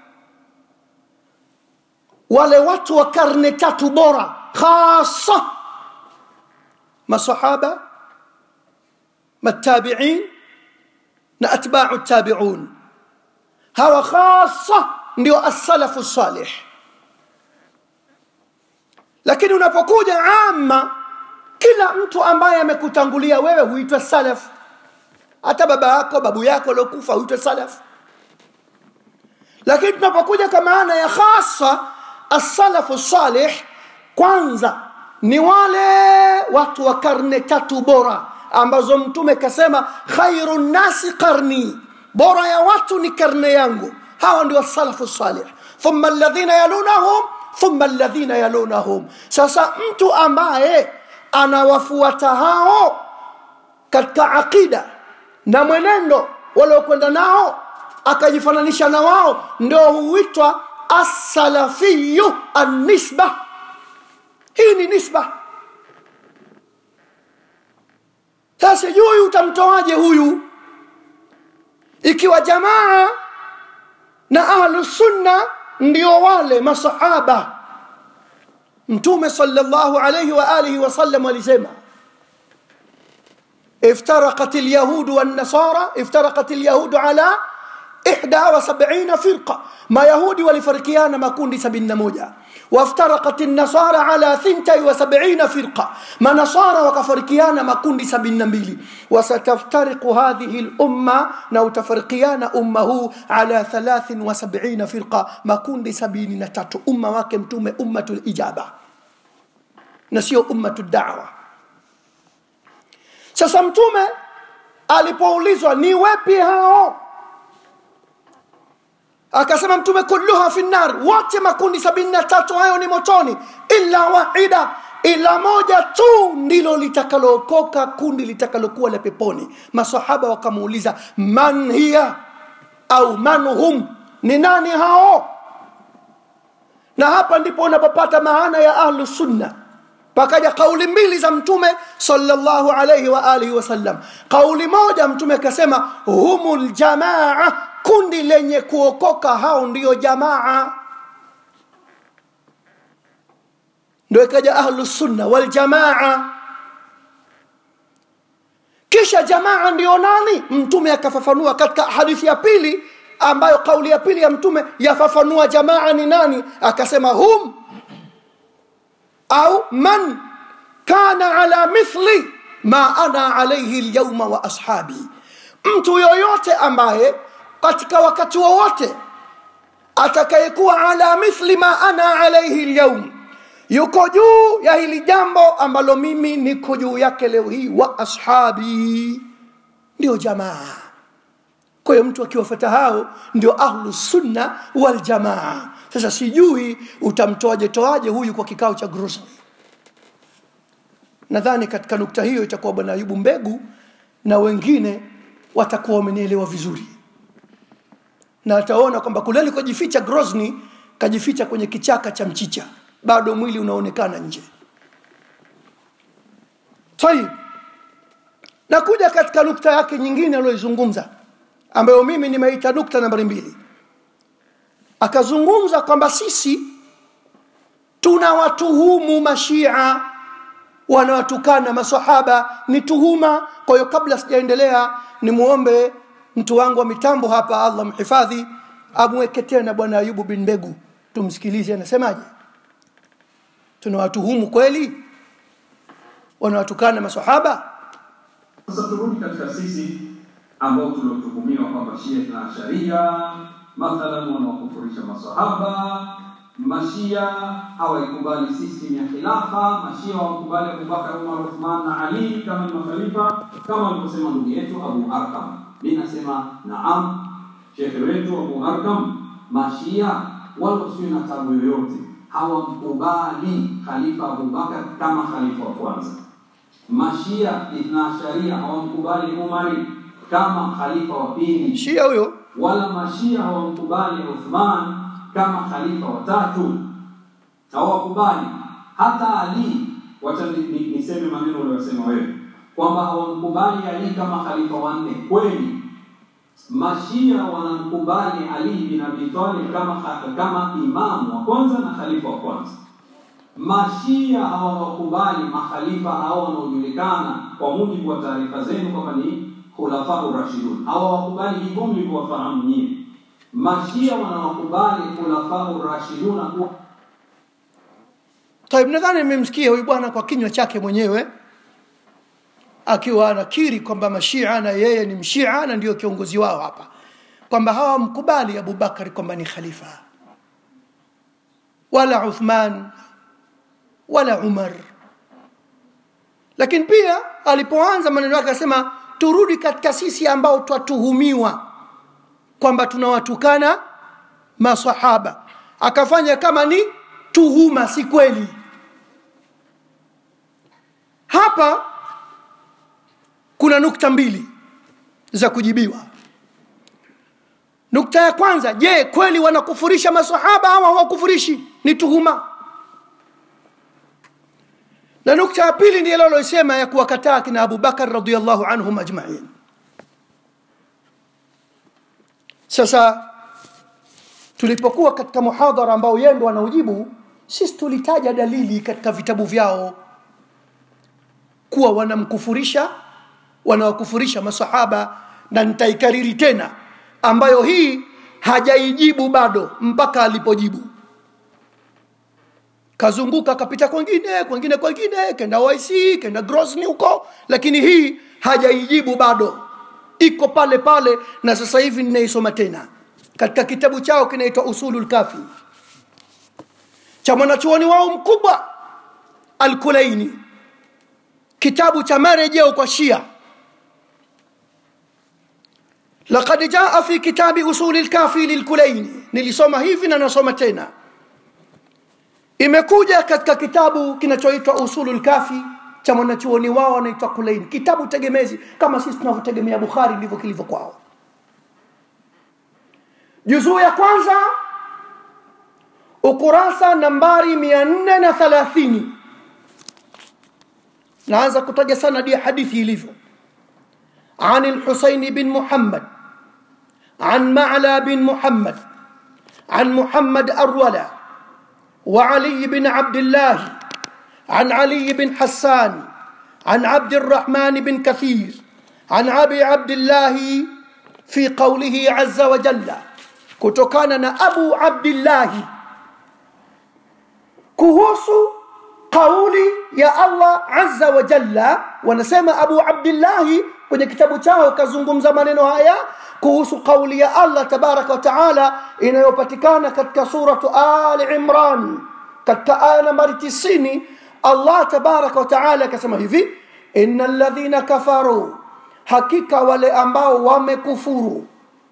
wale watu wa karne tatu bora hasa masahaba matabiin na atba'u tabi'un hawa hasa ndio as-salafu salih lakini unapokuja amma kila mtu ambaye amekutangulia wewe huitwa salaf hata baba yako babu yako aliokufa huitwa salaf lakini tunapokuja kwa maana ya khasa as-salafu salih kwanza ni wale watu wa karne tatu bora ambazo mtume kasema khairu nasi qarni bora ya watu ni karne yangu hawa ndio salafu salih thumma alladhina yalunahum thumma alladhina yalunahum sasa mtu ambaye anawafuata hao katika aqida na mwenendo waliokwenda nao akajifananisha na wao ndio huitwa as-salafiyu an-nisba hii ni nisba sasa sijui utamtoaje huyu ikiwa jamaa na ahlu sunna ndio wale masahaba mtume sallallahu alayhi wa alihi wasallam alisema افترقت اليهود والنصارى افترقت اليهود على 71 فرقة ما يهودي ولفرقيان ما كون سبين موجة وافترقت النصارى على ثنتي وسبعين فرقة ما نصارى وكفرقيان ما كون سبين ميلي وستفترق هذه الأمة نو تفرقيان أمه على ثلاث وسبعين فرقة ما كون سبين نتات أمة واكم توم أمة الإجابة نسيو أمة الدعوة sasa mtume alipoulizwa ni wepi hao akasema mtume kulluha fi nar wote makundi sabini na tatu hayo ni motoni illa wahida ila moja tu ndilo litakalookoka kundi litakalokuwa la peponi masahaba wakamuuliza man hiya au man hum ni nani hao na hapa ndipo unapopata maana ya ahlu sunna pakaja kauli mbili za mtume sallallahu alayhi wa alihi wasallam kauli moja mtume akasema humul jamaa kundi lenye kuokoka hao ndiyo jamaa ndio ikaja ahlu sunna wal jamaa kisha jamaa ndiyo nani mtume akafafanua katika hadithi ya pili ambayo kauli ya pili ya mtume yafafanua jamaa ni nani akasema hum au man kana ala mithli ma ana alayhi alyawma wa ashabi mtu yoyote ambaye katika wakati wowote atakayekuwa ala mithli ma ana alayhi alyawm yuko juu ya hili jambo ambalo mimi niko juu yake leo hii wa ashabi ndio jamaa kwa hiyo mtu akiwafuata hao ndio ahlu sunna wal jamaa sasa sijui utamtoaje toaje huyu kwa kikao cha grocery nadhani katika nukta hiyo itakuwa bwana ayubu mbegu na wengine watakuwa wamenielewa vizuri na ataona kwamba kule alikojificha grosny kajificha kwenye kichaka cha mchicha bado mwili unaonekana nje tayib nakuja katika nukta yake nyingine aliyoizungumza ambayo mimi nimeita nukta nambari mbili akazungumza kwamba sisi tunawatuhumu mashia wanawatukana masahaba ni tuhuma kwa hiyo kabla sijaendelea nimuombe mtu wangu wa mitambo hapa allah mhifadhi amweke tena bwana ayubu bin mbegu tumsikilize anasemaje tunawatuhumu kweli wanawatukana masahaba Sasa turudi katika sisi ambao tuliotuhumiwa kwamba Shia na Sharia mathalan wanawakufurisha masahaba mashia hawaikubali system ya khilafa mashia hawakubali abubakar umar uthman na ali kama ni makhalifa kama alivyosema ndugu yetu abu arkam mi nasema naam shekhe wetu abu arkam mashia wala usiwe na tabu yoyote hawamkubali khalifa abubakar kama khalifa wa kwanza mashia ithna sharia hawamkubali umari kama khalifa wa pili shia huyo wala mashia hawamkubali Uthman kama khalifa watatu, hawakubali hata Ali. Wacha ni- ni- niseme maneno uliyosema wewe kwamba hawamkubali Ali kama khalifa wanne. Kweli mashia wanamkubali Ali bin Abi Talib kama kha- kama imamu wa kwanza na khalifa wa kwanza. Mashia hawawakubali makhalifa hao wanaojulikana kwa mujibu wa taarifa zenu kwamba ni khulafau rashidun, hawawakubali hivyo mlivyowafahamu nyie. Mashia wanawakubali khulafau rashiduna kuwa Taib, nadhani nimemsikia huyu bwana kwa kinywa chake mwenyewe akiwa anakiri kwamba mashia na yeye ni mshia na ndio kiongozi wao hapa, kwamba hawamkubali Abubakari kwamba ni khalifa wala Uthman wala Umar. Lakini pia alipoanza maneno yake akasema, turudi katika sisi ambao twatuhumiwa kwamba tunawatukana masahaba, akafanya kama ni tuhuma, si kweli. Hapa kuna nukta mbili za kujibiwa. Nukta ya kwanza, je, kweli wanakufurisha masahaba au hawakufurishi? Ni tuhuma. Na nukta ya pili ndiyo alilosema ya kuwakataa kina Abubakar radhiallahu anhum ajmain. Sasa tulipokuwa katika muhadhara ambao yeye ndo anaujibu, sisi tulitaja dalili katika vitabu vyao kuwa wanamkufurisha wanawakufurisha masahaba, na nitaikariri tena, ambayo hii hajaijibu bado mpaka alipojibu. Kazunguka kapita kwengine kwengine kwengine, kenda OIC kenda Grozny huko, lakini hii hajaijibu bado, iko pale pale, na sasa hivi ninaisoma tena katika kitabu chao kinaitwa Usulul Kafi cha mwanachuoni wao mkubwa Al-Kulaini, kitabu cha marejeo kwa Shia. Laqad jaa fi kitabi usuli lkafi lilkulaini, nilisoma hivi na nasoma tena. Imekuja katika kitabu kinachoitwa usulu lkafi cha mwanachuoni wao anaitwa Kulaini, kitabu tegemezi kama sisi tunavyotegemea Bukhari, ndivyo kilivyo kwao. Juzuu ya kwanza ukurasa nambari mia nne na thalathini naanza kutaja sanadi ya hadithi ilivyo عن الحسين بن محمد عن معلى بن محمد عن محمد أرولا وعلي بن عبد الله عن علي بن حسان عن عبد الرحمن بن كثير عن أبي عبد الله في قوله عز وجل كتكان أبو عبد الله kuhusu kauli ya Allah azza wa jalla, wanasema Abu Abdillahi kwenye kitabu chao kazungumza maneno haya kuhusu kauli ya Allah tabaraka wa taala inayopatikana katika suratu Ali Imran katika aya nambari 90 Allah tabaraka wa taala akasema hivi innal ladhina kafaru, hakika wale ambao wamekufuru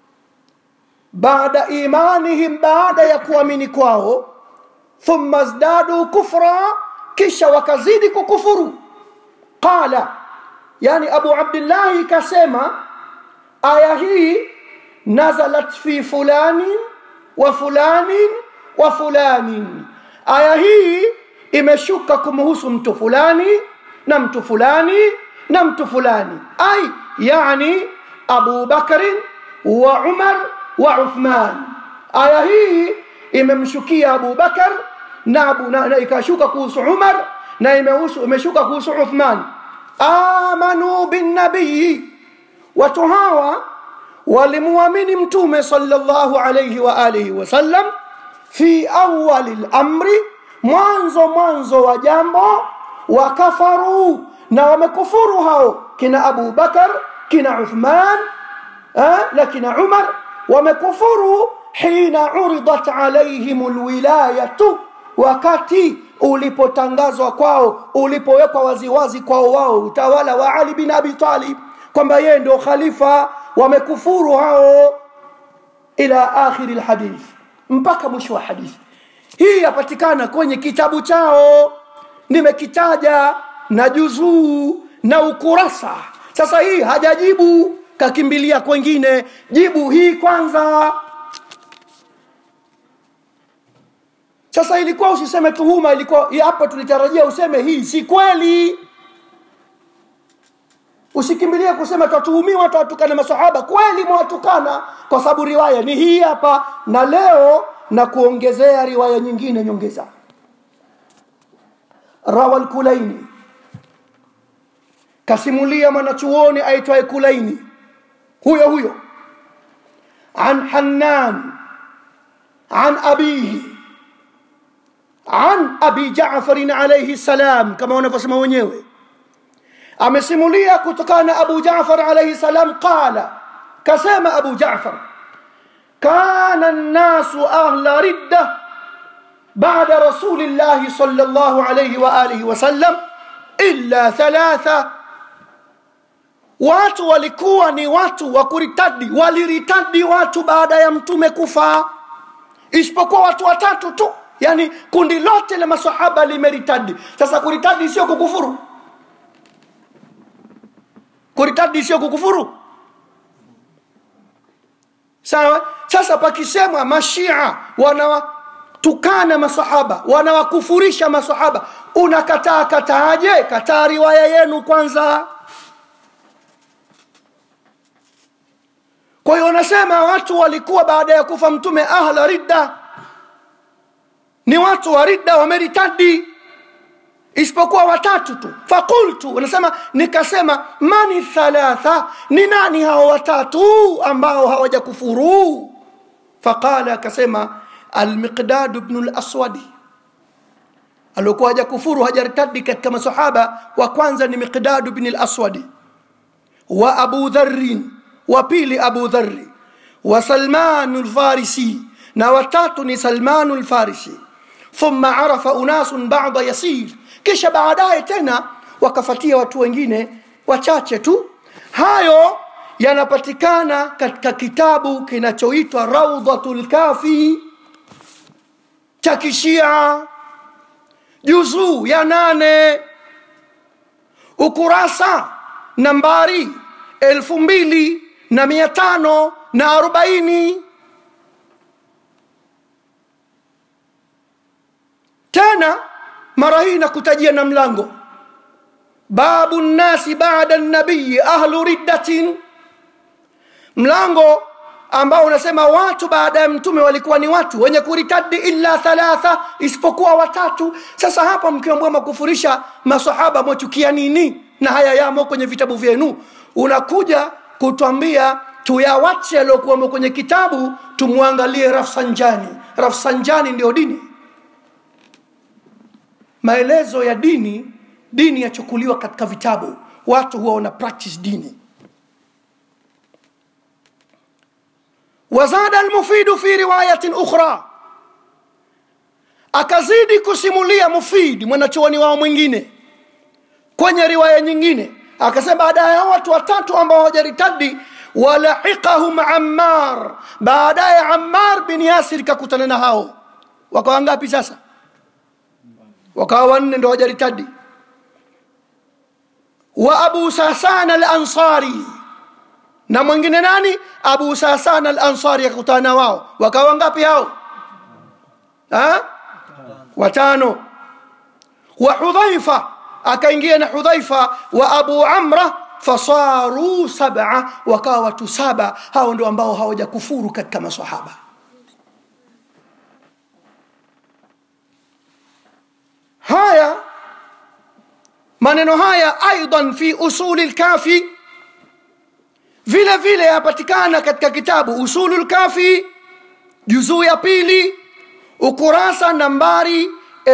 baada imanihim, baada ya kuamini kwao thumma zdadu kufra, kisha wakazidi kukufuru. Qala, yani Abu Abdillahi kasema aya hii nazalat fi fulani wa fulani wa fulani, aya hii imeshuka kumhusu mtu fulani na mtu fulani na mtu fulani, ai yani Abu Bakrin wa Umar wa Uthman. Aya hii imemshukia Abu Bakar na, Abu, na, na ikashuka kuhusu Umar na imehusu, imeshuka kuhusu Uthman. Amanu bin nabii, watu hawa walimuamini Mtume sallallahu alayhi wa alihi wasallam fi awali lamri, mwanzo mwanzo wa jambo, wakafaru, na wamekufuru hao kina Abu Bakar kina Uthman eh, na kina Umar wamekufuru hina uridat alaihim lwilayatu wakati ulipotangazwa kwao ulipowekwa waziwazi kwao wao utawala wa ali bin abi talib kwamba yeye ndio khalifa wamekufuru hao ila akhiri lhadith mpaka mwisho wa hadithi hii yapatikana kwenye kitabu chao nimekitaja na juzuu na ukurasa sasa hii hajajibu kakimbilia kwengine jibu hii kwanza sasa ilikuwa usiseme tuhuma ilikuwa hapa tulitarajia useme hii si kweli usikimbilie kusema twatuhumiwa twatukana masahaba kweli mwatukana kwa sababu riwaya ni hii hapa na leo na kuongezea riwaya nyingine nyongeza rawa lkulaini kasimulia mwanachuoni aitwaye kulaini huyo huyo an hannan an abihi an abi jafarin alaihi salam kama wanavyosema wenyewe amesimulia kutokana na abu jafar alaihi salam qala kasema abu jafar kana nnasu ahla ridda بعد رسول الله صلى الله عليه وآله وسلم إلا ثلاثة watu walikuwa ni watu wa kuritadi waliritadi watu baada ya mtume kufa isipokuwa watu watatu tu yani kundi lote la masahaba limeritadi sasa kuritadi sio kukufuru kuritadi sio kukufuru sawa sasa pakisemwa mashia wanawatukana masahaba wanawakufurisha masahaba unakataa kataaje kataa riwaya yenu kwanza kwa hiyo wanasema watu walikuwa baada ya kufa mtume ahla ridda ni watu wa ridda wameritadi isipokuwa watatu tu fakultu wanasema nikasema mani thalatha ni nani hao watatu ambao hawajakufuru faqala akasema almiqdad bnu laswadi aliokuwa hajakufuru hajaritadi katika masahaba wa kwanza ni miqdadu bni laswadi wa abu dharin wa pili abu dhari wa salmanu lfarisi na watatu ni salmanu lfarisi thumma arafa unasun bada yasir kisha baadaye tena wakafatia watu wengine wachache tu hayo yanapatikana katika kitabu kinachoitwa raudhatu lkafi cha kishia juzuu ya nane ukurasa nambari elfu mbili na mia tano na arobaini tena mara hii nakutajia na mlango babu nnasi bada nabiyi ahlu riddatin mlango ambao unasema watu baada ya mtume walikuwa ni watu wenye kuritadi illa thalatha isipokuwa watatu sasa hapa mkiambua makufurisha masahaba mwachukia nini na haya yamo kwenye vitabu vyenu unakuja kutwambia tuyawache yaliyokuwamo kwenye kitabu tumwangalie rafsanjani rafsanjani ndio dini maelezo ya dini dini yachukuliwa katika vitabu watu huwa wana practice dini wazada almufidu fi riwayatin ukhra akazidi kusimulia mufidi mwanachuoni wao mwingine kwenye riwaya nyingine akasema baada ya watu watatu ambao hawajaritadi walahiqahum ammar baadaye ammar bin yasir kakutana na hao wakawa ngapi sasa wakawa wanne ndo hawajaritadi wa abu sasan alansari na mwingine nani abu sasan alansari akakutana na wao wakawa ngapi hao ha? watano wa hudhaifa akaingia na hudhaifa wa abu amra fasaru saba wakawa watu saba hao ndio ambao hawajakufuru katika masahaba haya maneno haya aidan fi usuli lkafi vile vile yapatikana katika kitabu usulu lkafi juzuu ya pili ukurasa nambari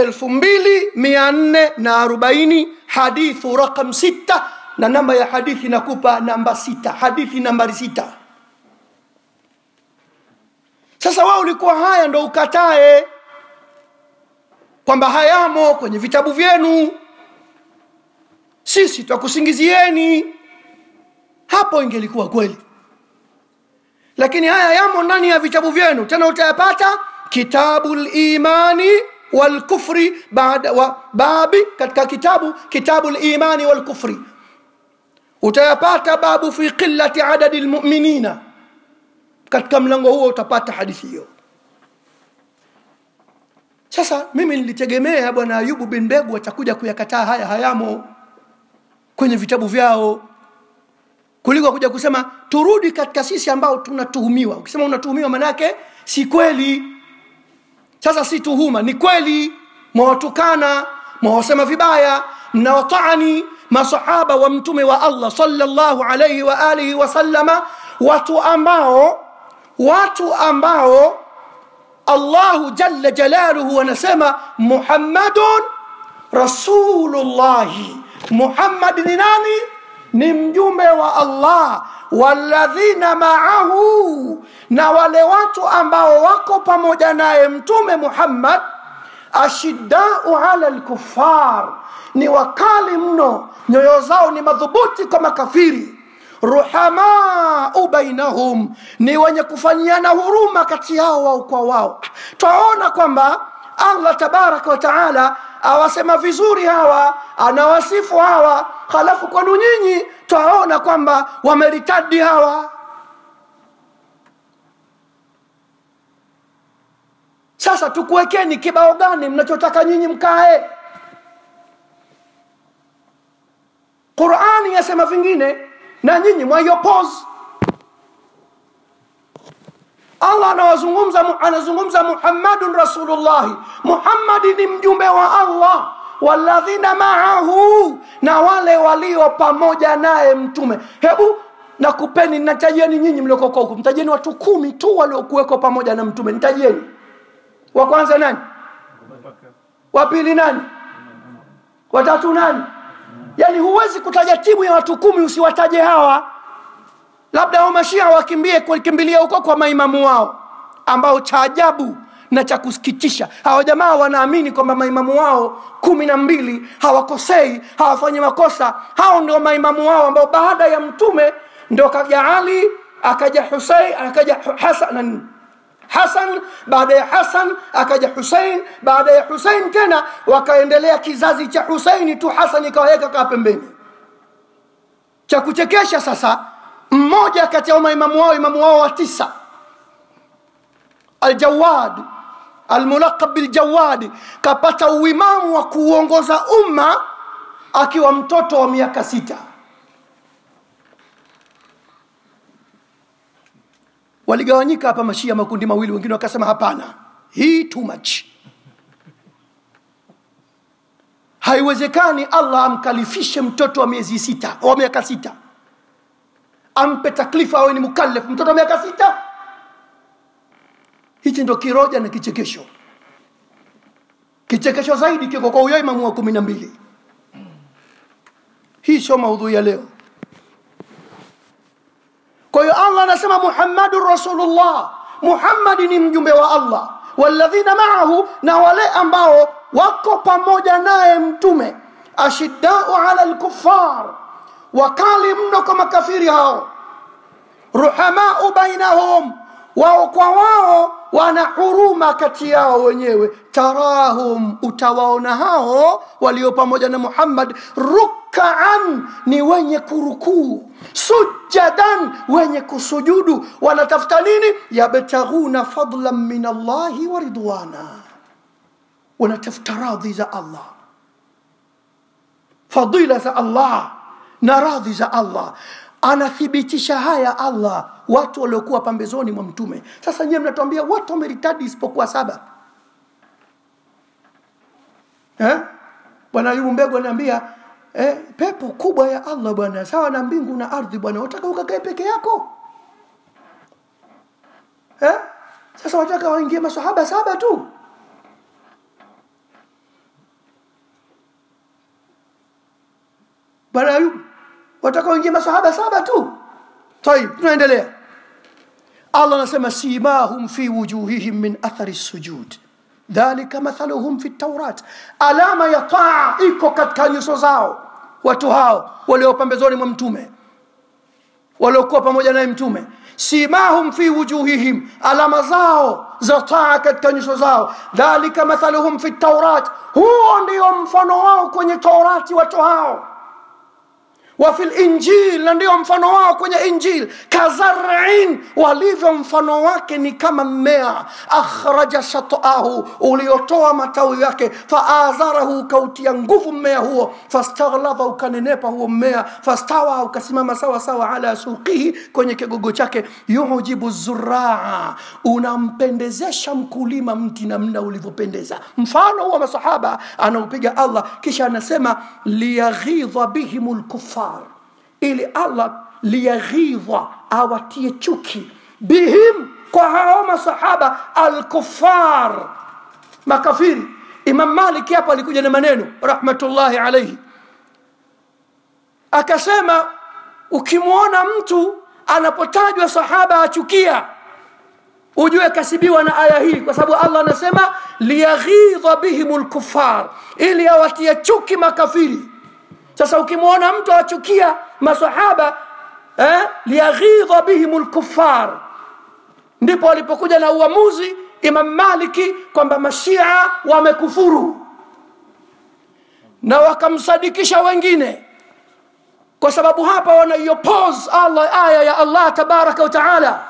2440 hadithu raqam sita na namba ya hadithi nakupa namba sita hadithi nambari sita sasa wewe ulikuwa haya ndo ukatae kwamba hayamo kwenye vitabu vyenu sisi twakusingizieni hapo ingelikuwa kweli lakini haya yamo ndani ya vitabu vyenu tena utayapata kitabu limani walkufri baada wa babi katika kitabu kitabu limani walkufri utayapata babu fi qillati adadi lmuminina katika mlango huo utapata hadithi hiyo sasa mimi nilitegemea bwana ayubu bin begu atakuja kuyakataa haya hayamo kwenye vitabu vyao kuliko kuja kusema turudi katika sisi ambao tunatuhumiwa ukisema unatuhumiwa manake si kweli sasa si tuhuma ni kweli mwawatukana mwawasema vibaya mnawataani masahaba wa mtume wa allah salllahu alaihi wa alihi wasallama watu ambao watu ambao allahu jalla jalaluhu anasema muhammadun rasulullahi muhammad ni nani ni mjumbe wa allah walladhina maahu na wale watu ambao wako pamoja naye mtume muhammad ashiddau ala lkufar ni wakali mno nyoyo zao ni madhubuti kwa makafiri ruhamau bainahum ni wenye kufanyiana huruma kati yao wao kwa wao twaona kwamba allah tabaraka wa taala awasema vizuri hawa anawasifu hawa halafu kwanu nyinyi twaona kwamba wameritadi hawa sasa tukuwekeni kibao gani mnachotaka nyinyi mkae qurani yasema vingine na nyinyi mwaiopozi allah anawazungumza anazungumza muhammadun rasulullahi muhammadi ni mjumbe wa allah waladhina maahu na wale walio pamoja naye mtume hebu nakupeni natajieni nyinyi mliokoko huku mtajieni watu kumi tu waliokuweko pamoja na mtume nitajieni wa kwanza nani wa pili nani watatu nani yaani huwezi kutaja timu ya watu kumi usiwataje hawa labda hao mashia wakimbie kukimbilia huko kwa maimamu wao ambao cha ajabu na cha kusikitisha hawa jamaa wanaamini kwamba maimamu wao kumi na mbili hawakosei hawafanyi makosa hao ndio maimamu wao ambao baada ya mtume ndio kaja ali akaja husein akaja hasan hasan baada ya hasan akaja husein baada ya husein tena wakaendelea kizazi cha huseini tu hasan ikawaweka kaa pembeni cha kuchekesha sasa mmoja kati ya maimamu wao imamu wao wa tisa aljawad almulaqab biljawadi kapata uimamu wa kuuongoza umma akiwa mtoto wa miaka sita waligawanyika hapa mashia makundi mawili wengine wakasema hapana hii too much haiwezekani allah amkalifishe mtoto wa miezi sita wa miaka sita ampe taklifa awe ni mukallaf mtoto wa miaka sita hichi ndo kiroja na kichekesho kichekesho zaidi kiko kwa huyo imamu wa kumi na mbili hii sio maudhui ya leo kwa hiyo allah anasema muhammadun rasulullah muhammadi ni mjumbe wa allah walladhina maahu na wale ambao wako pamoja naye mtume ashiddau ala lkufar wakali mno kwa makafiri hao ruhamau bainahum wao kwa wao wana huruma kati yao wenyewe tarahum utawaona hao walio pamoja na muhammad rukaan ni wenye kurukuu sujadan wenye kusujudu wanatafuta nini yabtaghuna fadlan min allahi wa ridwana wanatafuta radhi za allah fadila za allah na radhi za allah anathibitisha haya allah watu waliokuwa pambezoni mwa mtume sasa nyiwe mnatuambia watu wameritadi isipokuwa saba eh? bwana ayubu mbegu anaambia eh, pepo kubwa ya allah bwana sawa na mbingu na ardhi bwana wataka ukakae peke yako eh? sasa wataka waingie masahaba saba tu bwana ayubu wataka waingie masahaba saba tu tayib tunaendelea allah anasema simahum fi wujuhihim min athari sujud dhalika mathaluhum fi taurat alama ya taa iko katika nyuso zao watu hao walio pambezoni mwa mtume waliokuwa pamoja naye mtume simahum fi wujuhihim alama zao za taa katika nyuso zao dhalika mathaluhum fi taurat huo ndio mfano wao kwenye taurati watu hao وفي الانجيل na ndio mfano wao kwenye injil kazarin walivyo mfano wake ni kama mmea akhraja shatahu uliotoa matawi yake faazarahu ukautia nguvu mmea huo fastaghlaba ukanenepa huo mmea fastawa ukasimama sawa sawa ala suqihi kwenye kigogo chake yujibu zuraa unampendezesha mkulima mti namna ulivyopendeza mfano huwa masahaba anaupiga allah kisha anasema liyaghidha bihim lkufar ili allah liyaghidha awatie chuki bihim kwa hao masahaba alkufar makafiri imam malik hapo alikuja na maneno rahmatullahi alaihi akasema ukimwona mtu anapotajwa sahaba achukia ujue kasibiwa na aya hii kwa sababu allah anasema liyaghidha bihim lkufar ili awatie chuki makafiri sasa ukimwona mtu achukia masahaba eh, liyaghidha bihim lkufar ndipo walipokuja na uamuzi imam maliki kwamba mashia wamekufuru na wakamsadikisha wengine kwa sababu hapa wanaiopose allah aya ya allah tabaraka wataala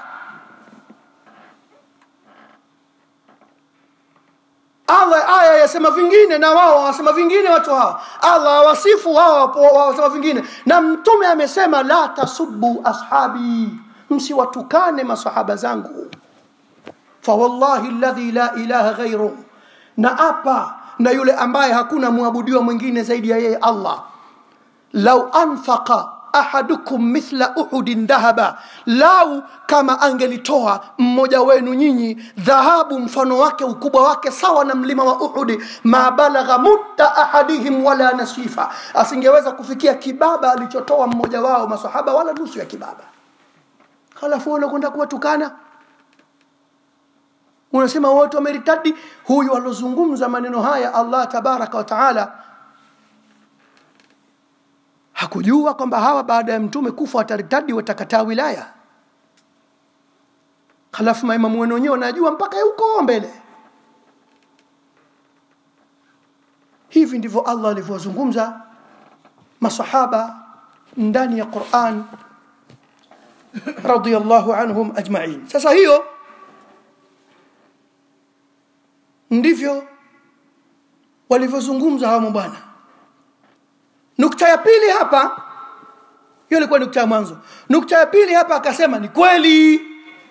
allah aya yasema vingine na wao wasema vingine watu hawa allah awasifu wao wasema vingine na mtume amesema la tasubu ashabi msiwatukane masahaba zangu fawallahi ladhi la ilaha ghairuh na apa na yule ambaye hakuna mwabudiwa mwingine zaidi ya yeye allah lau anfaqa ahadukum mithla uhudin dhahaba lau kama angelitoa mmoja wenu nyinyi dhahabu mfano wake ukubwa wake sawa na mlima wa uhudi ma balagha mutta ahadihim wala nasifa asingeweza kufikia kibaba alichotoa mmoja wao masahaba wala nusu ya kibaba halafu unakwenda kuwatukana unasema wote wameritadi huyu alozungumza maneno haya allah tabaraka wa taala hakujua kwamba hawa baada ya mtume kufa wataritadi watakataa wilaya halafu maimamu wenu wenyewe wanajua mpaka huko mbele hivi ndivyo allah alivyowazungumza masahaba ndani ya quran radiallahu anhum ajmain sasa hiyo ndivyo walivyozungumza hawa mabwana nukta ya pili hapa hiyo ilikuwa nukta ya mwanzo nukta ya pili hapa akasema ni kweli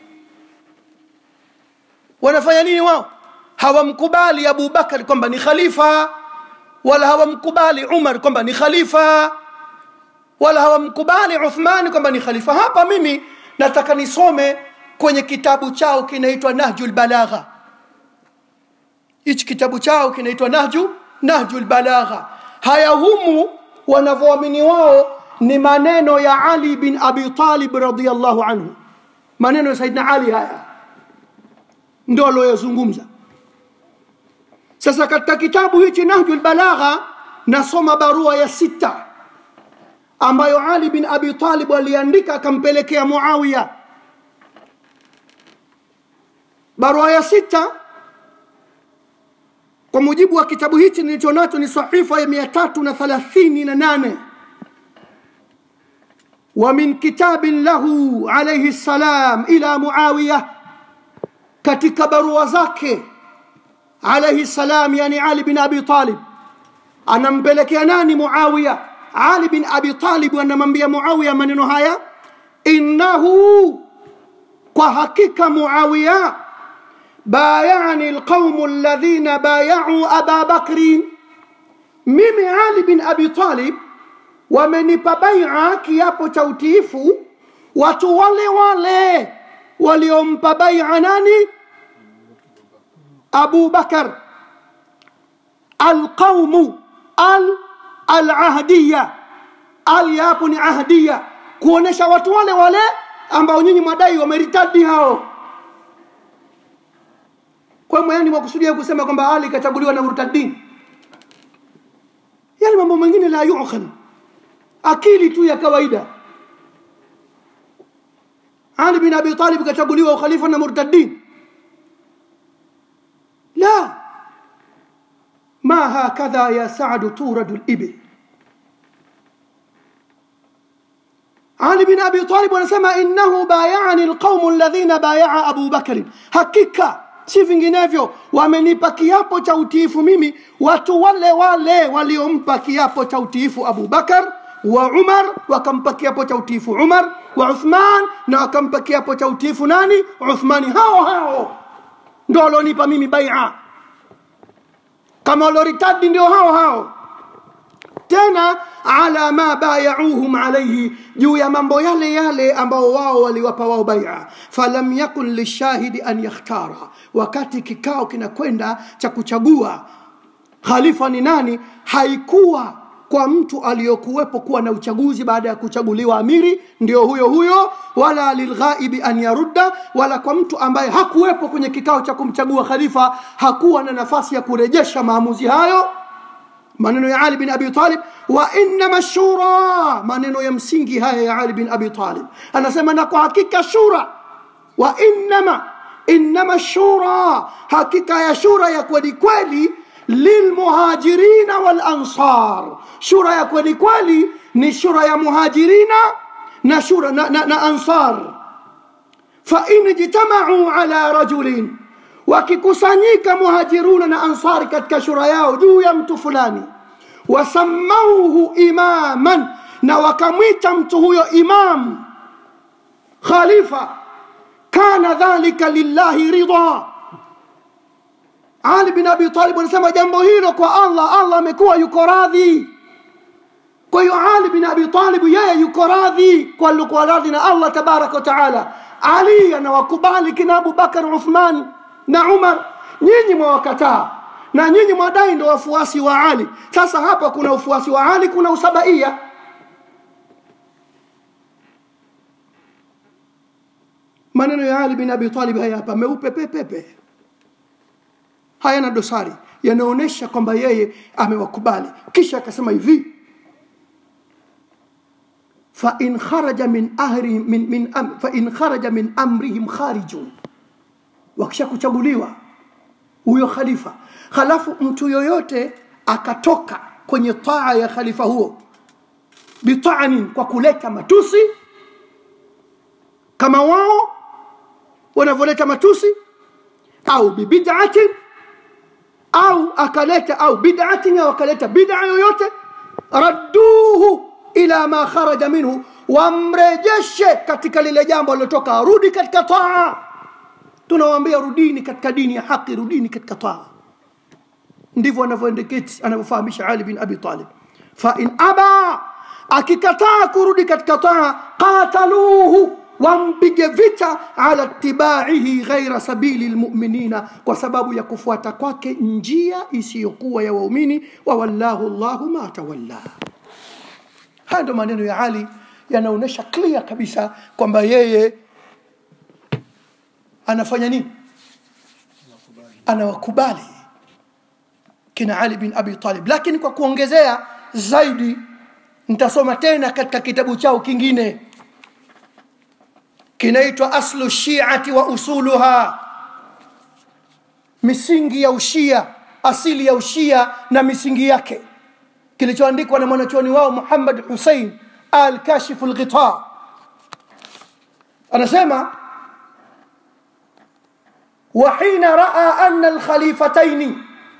wanafanya nini wao hawamkubali abu bakari kwamba ni khalifa wala hawamkubali umar kwamba ni khalifa wala hawamkubali uthmani kwamba ni khalifa hapa mimi nataka nisome kwenye kitabu chao kinaitwa nahju lbalagha hichi kitabu chao kinaitwa nahju nahju lbalagha haya humu wanavyoamini wao ni maneno ya ali bin abi talib radiallahu anhu maneno ya saidna ali haya ndio alioyazungumza sasa katika kitabu hichi nahju lbalagha nasoma barua ya sita ambayo ali bin abi talib aliandika akampelekea muawiya barua ya sita kwa mujibu wa kitabu hichi nilicho nacho ni sahifa ya mia tatu na thalathini na nane ومن كتاب له عليه السلام إلى معاوية katika barua zake alaihi salam yani ali bin abi talib anampelekea nani muawiya ali bin abi talib anamwambia muawiya maneno haya innahu kwa hakika muawiya bayani alqaumu alladhina bayau aba bakrin mimi ali bin abi talib wamenipa baia kiapo cha utiifu watu wale wale waliompa baia nani abu bakar alqaumu al alahdiya al yapo ni ahdiya kuonesha watu wale wale ambao nyinyi mwadai wameritadi hao kwa yani mwakusudia kusema kwamba ali kachaguliwa na murtadin yani mambo mengine la yuqal akili tu ya kawaida ali bin abi talib kachaguliwa ukhalifa na murtadin la ما هكذا يا سعد تورد الإبل علي بن أبي طالب ونسمى إنه بايعني القوم الذين بايع أبو بكر hakika si vinginevyo wamenipa kiapo cha utiifu mimi watu wale wale waliompa kiapo cha utiifu Abu Bakar wa Umar wakampa kiapo cha utiifu Umar wa Uthman na wakampa kiapo cha utiifu nani Uthmani hao hao ndio walionipa mimi bai'a kama waloritadi ndio hao hao tena ala ma bayauhum alaihi juu ya mambo yale yale ambao wao waliwapa wao baia falam yakun lishahidi an yakhtara wakati kikao kinakwenda cha kuchagua khalifa ni nani haikuwa kwa mtu aliyokuwepo kuwa na uchaguzi baada ya kuchaguliwa amiri ndio huyo huyo wala lilghaibi an yarudda wala kwa mtu ambaye hakuwepo kwenye kikao cha kumchagua khalifa hakuwa na nafasi ya kurejesha maamuzi hayo maneno ya Ali bin Abi Talib wa innama shura maneno ya msingi haya ya Ali bin Abi Talib anasema na kwa hakika shura wa innama innama shura hakika ya shura ya kweli kweli lilmuhajirina wal ansar shura ya kweli kweli ni shura ya muhajirina na shura na, na, na ansar fa in ijtama'u ala rajulin wakikusanyika muhajiruna na ansari katika shura yao juu ya mtu fulani wasamauhu imaman na wakamwita mtu huyo imam khalifa kana dhalika lillahi ridha ali bin abi talib anasema jambo hilo kwa allah allah amekuwa yuko radhi kwa hiyo ali bin abi talib yeye yuko radhi kwa alikuwa radhi na allah tabaraka wa taala ali anawakubali kina abubakar uthman na Umar nyinyi mwawakataa na nyinyi mwadai ndio wafuasi wa Ali sasa hapa kuna ufuasi wa Ali kuna usabaia maneno ya Ali bin Abi Talib haya hapa meupe pepepe hayana dosari yanaonyesha kwamba yeye amewakubali kisha akasema hivi fa in kharaja min ahri min, min am, fa in kharaja min amrihim kharijun wakisha kuchaguliwa huyo khalifa halafu mtu yoyote akatoka kwenye taa ya khalifa huo bitaanin kwa kuleta matusi kama wao wanavyoleta matusi au bibid'atin au akaleta au bid'atin au akaleta bid'a yoyote radduhu ila ma kharaja minhu wamrejeshe katika lile jambo lilotoka arudi katika taa tunawaambia rudini katika dini ya haki rudini katika taa ndivyo anavyoendeketi anavyofahamisha Ali bin Abi Talib fa in aba akikataa kurudi katika taa qataluhu wampige vita ala tibaihi ghaira sabili lmuminina kwa sababu ya kufuata kwake njia isiyokuwa ya waumini wa wallahu llahu ma tawalla haya ndo maneno ya ali yanaonyesha clear kabisa kwamba yeye anafanya nini anawakubali kina ali bin abi talib lakini kwa kuongezea zaidi nitasoma tena katika kitabu chao kingine kinaitwa aslu shiati wa usuluha misingi ya ushia asili ya ushia na misingi yake kilichoandikwa na mwanachuoni wao muhammad husein al kashifu lghita anasema وحين راى ان الخليفتين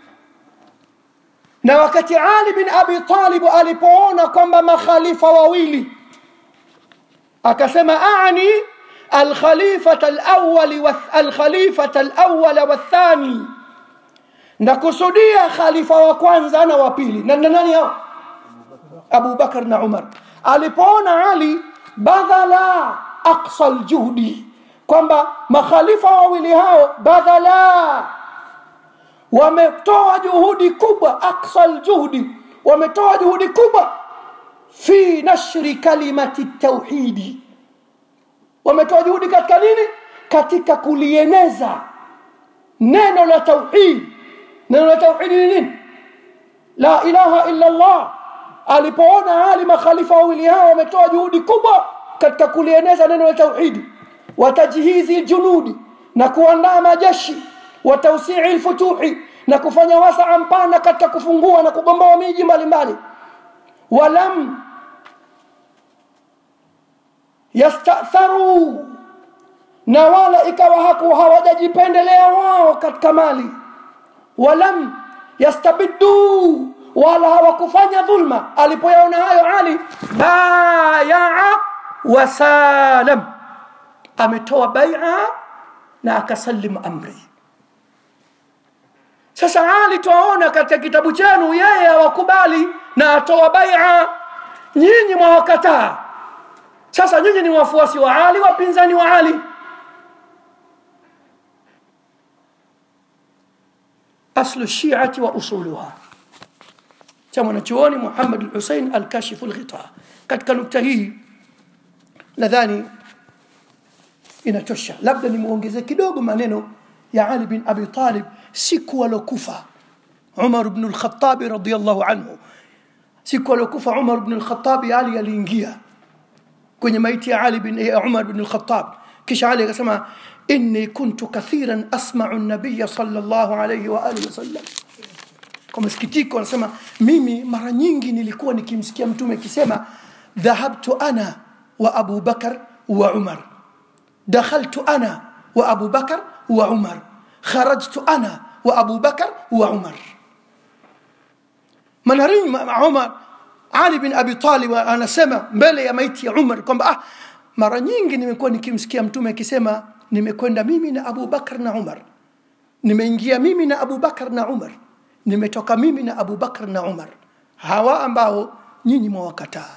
na wakati ali bin abi talib alipoona kwamba makhalifa wawili akasema ani alkhalifata alawwal wa alkhalifata alawwal wathani nakusudia khalifa wa kwanza na wa pili na nani hao Abu Bakar na Umar alipoona Ali badhala aqsa aljuhdi kwamba makhalifa wawili hao badhala wametoa juhudi kubwa aqsa aljuhdi wametoa juhudi kubwa fi nashri kalimati tauhidi wametoa juhudi katika nini katika kulieneza neno la tauhid neno la tauhid ni nini la ilaha illa allah alipoona hali makhalifa wawili hao wametoa juhudi kubwa katika kulieneza neno la tauhidi watajhizi ljunudi na kuandaa majeshi wa tausii lfutuhi na kufanya wasaa mpana katika kufungua na kugomboa miji mbalimbali walam yastatharu na wala ikawa haku hawajajipendelea wao katika mali walam yastabiddu wala hawakufanya dhulma alipoyaona hayo ali bayaa wasalam ametoa baia na akasalim amri sasa ali twaona katika kitabu chenu yeye hawakubali na atoa baia nyinyi mwawakataa sasa nyinyi ni wafuasi wa ali wapinzani wa ali aslu shiati wa usuluha cha mwanachuoni muhammad lhusein alkashifu lghita katika nukta hii nadhani inatosha labda nimwongeze kidogo maneno ya ali bin abi talib siku alokufa umar bnu lkhatabi radiallahu anhu siku alokufa umar bnu lkhatabi ali aliingia kwenye maiti ya ali bin ya umar bnu lkhatab kisha ali akasema inni kuntu kathiran asmau nabiya salllahu alaihi waalihi wasallam kwa masikitiko anasema mimi mara nyingi nilikuwa nikimsikia mtume akisema dhahabtu ana wa abu bakar wa umar dakhaltu ana wa abu bakar wa umar kharajtu ana wa abu bakar wa umar manarini umar ali bin abi talib anasema mbele ya maiti ya umar kwamba ah, mara nyingi nimekuwa nikimsikia mtume akisema nimekwenda mimi na abu bakar na umar nimeingia mimi na abu bakar na umar nimetoka mimi na abu bakar na umar hawa ambao nyinyi mwawakataa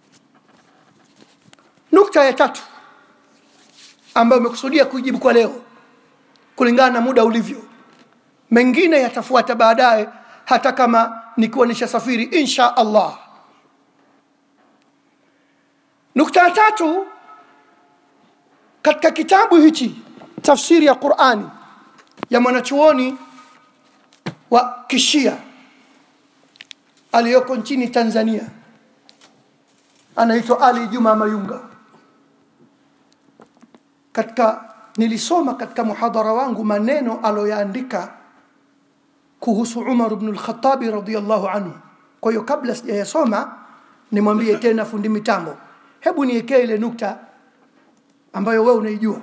nukta ya tatu ambayo umekusudia kujibu kwa leo kulingana na muda ulivyo mengine yatafuata baadaye hata kama nikiwa nishasafiri insha allah nukta ya tatu katika kitabu hichi tafsiri ya qurani ya mwanachuoni wa kishia aliyoko nchini tanzania anaitwa ali juma mayunga katika nilisoma katika muhadhara wangu maneno aloyaandika kuhusu umar bnu lkhatabi radiallahu anhu kwa hiyo kabla sijayasoma nimwambie tena fundi mitambo hebu niekee ile nukta ambayo wewe unaijua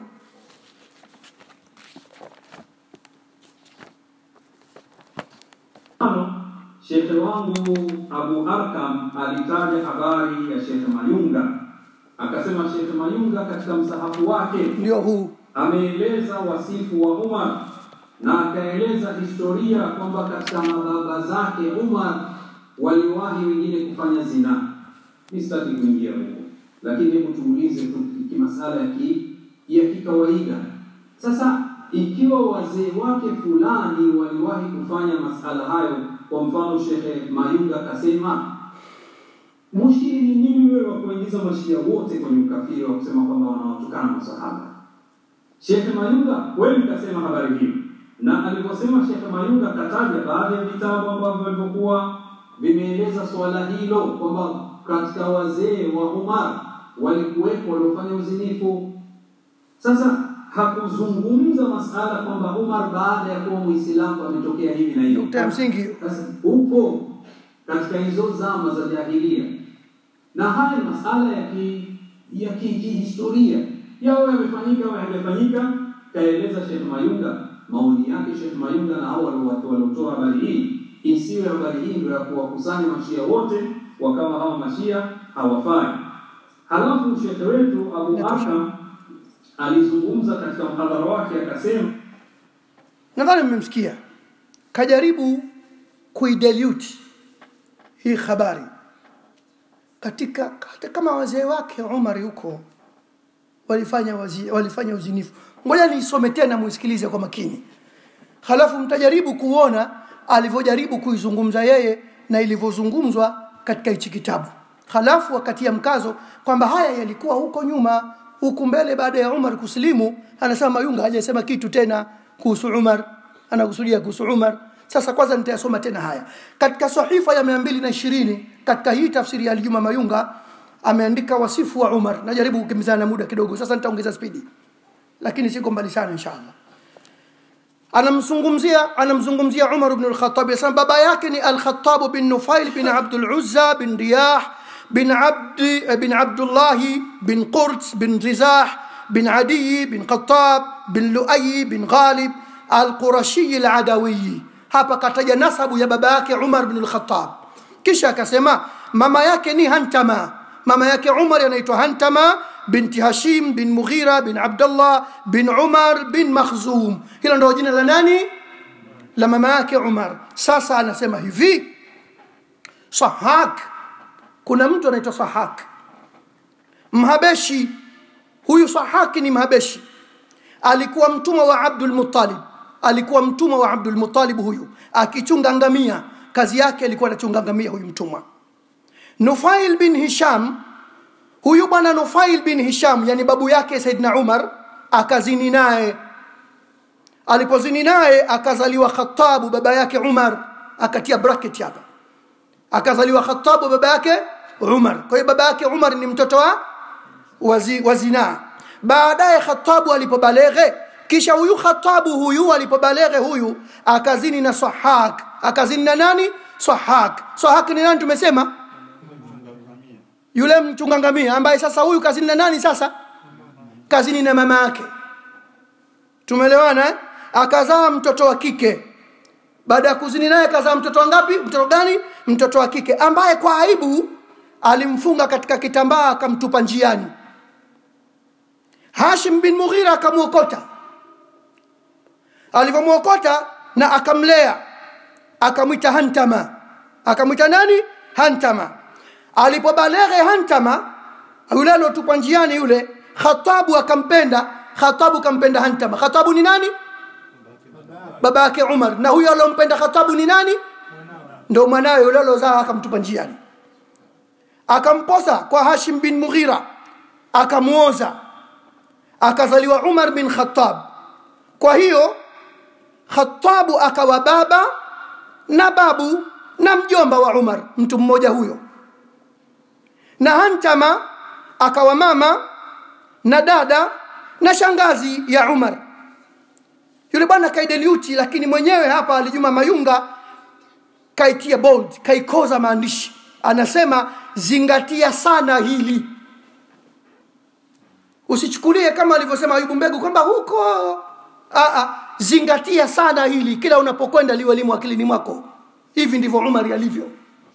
Shekhe wangu Abu Arkam alitaja habari ya Shekhe Mayunga, akasema Shekhe Mayunga katika msahafu wake ndio huu ameeleza wasifu wa Umar na akaeleza historia kwamba katika mababa zake Umar waliwahi wengine kufanya zina. Mi sitaki kuingia huko, lakini hebu tuulize tu kimasala ya ki, ya kikawaida. Sasa ikiwa wazee wake fulani waliwahi kufanya masala hayo, kwa mfano Shekhe Mayunga akasema mushkili ni nini wewe wa kuingiza mashia wote kwenye ukafiri wa kusema kwamba wanawatukana masahaba? Shekhe Mayunga wewe mkasema habari hiyo, na aliposema Shekhe Mayunga kataja baadhi ya vitabu ambavyo vilivyokuwa vimeeleza swala hilo kwamba katika wazee wa Umar walikuwepo waliofanya uzinifu. Sasa hakuzungumza masala kwamba Umar baada ya kuwa Muislamu ametokea hivi na hivi. nukta ya msingi hiyo Sasa upo katika hizo zama za jahilia, na haya ni masala ya ki, ya ki- kihistoria yawe yamefanyika au hayajafanyika. Kaeleza Sheikh Mayunga maoni yake. Sheikh Mayunga na hao walio- waliotoa habari hii, isiwe habari hii ndio ya kuwakusanya mashia wote wakawa hawa mashia hawafai. Halafu shekhe wetu Abu Natosha. Arkam alizungumza katika mhadhara wake akasema nadhani mmemsikia kajaribu kuidelute hii habari katika hata kama wazee wake umari huko walifanya wazi, walifanya uzinifu ngoja niisome tena muisikilize kwa makini halafu mtajaribu kuona alivyojaribu kuizungumza yeye na ilivyozungumzwa katika hichi kitabu halafu wakatia mkazo kwamba haya yalikuwa huko nyuma huku mbele baada ya Umar kusilimu anasema Mayunga hajasema kitu tena kuhusu Umar anakusudia kuhusu Umar sasa kwanza nitayasoma tena haya katika sahifa ya 220 katika hii tafsiri ya Aljuma Mayunga ameandika wasifu wa Umar najaribu kukimbizana na muda kidogo sasa nitaongeza spidi lakini siko mbali sana inshallah anamzungumzia anamzungumzia Umar ibn al-Khattab yasema baba yake ni al-Khattab bin Nufail bin Abdul Uzza bin Riyah bin Abd bin Abdullah bin Qurt bin Rizah bin Adi bin Khattab bin Luay bin Ghalib al-Qurashi al-Adawi hapa kataja nasabu ya baba yake Umar bin al-Khattab kisha akasema mama yake ni Hantama mama yake Umar anaitwa Hantama binti Hashim bin Mughira bin Abdullah bin Umar bin Makhzum. Hilo ndio jina la nani? La mama yake Umar. Sasa anasema hivi, Sahak, kuna mtu anaitwa Sahak Mhabeshi. Huyu Sahak ni Mhabeshi, alikuwa mtumwa wa Abdul Muttalib, alikuwa mtumwa wa Abdul Muttalib huyu, akichunga ngamia. Kazi yake alikuwa anachunga ngamia huyu mtumwa. Nufail bin Hisham huyu bwana Nufail bin Hisham yani babu yake Saidna Umar akazini naye alipozini naye akazaliwa Khattabu baba yake Umar akatia bracket hapa akazaliwa Khattabu baba yake Umar kwa hiyo baba yake Umar ni mtoto wa wazi, wa zinaa baadaye Khattabu alipobaleghe kisha huyu Khattabu huyu alipobaleghe huyu akazini na Sahak akazini na nani Sahak Sahak ni nani tumesema yule mchunga ngamia ambaye sasa huyu kazini na nani sasa kazini na mama yake tumeelewana eh? akazaa mtoto wa kike baada ya kuzini naye akazaa mtoto wa ngapi mtoto gani mtoto wa kike ambaye kwa aibu alimfunga katika kitambaa akamtupa njiani Hashim bin Mughira akamwokota alivyomwokota na akamlea akamwita Hantama akamwita nani Hantama alipobaleghe Hantama yule alotupwa njiani yule Khatabu akampenda Khatabu kampenda Hantama Khatabu ni nani baba yake Umar na huyo alompenda Khatabu ni nani ndio mwanawe yule alozaa akamtupa njiani akamposa kwa Hashim bin Mughira akamuoza akazaliwa Umar bin Khattab kwa hiyo Khattabu akawa baba na babu na mjomba wa Umar mtu mmoja huyo na Hantama akawa mama na dada na shangazi ya Umar. Yule bwana kaideliuti, lakini mwenyewe hapa Alijuma Mayunga kaitia bold, kaikoza maandishi, anasema zingatia sana hili, usichukulie kama alivyosema Ayubu Mbegu kwamba huko Aa, zingatia sana hili, kila unapokwenda liwe limo akilini mwako. Hivi ndivyo Umar alivyo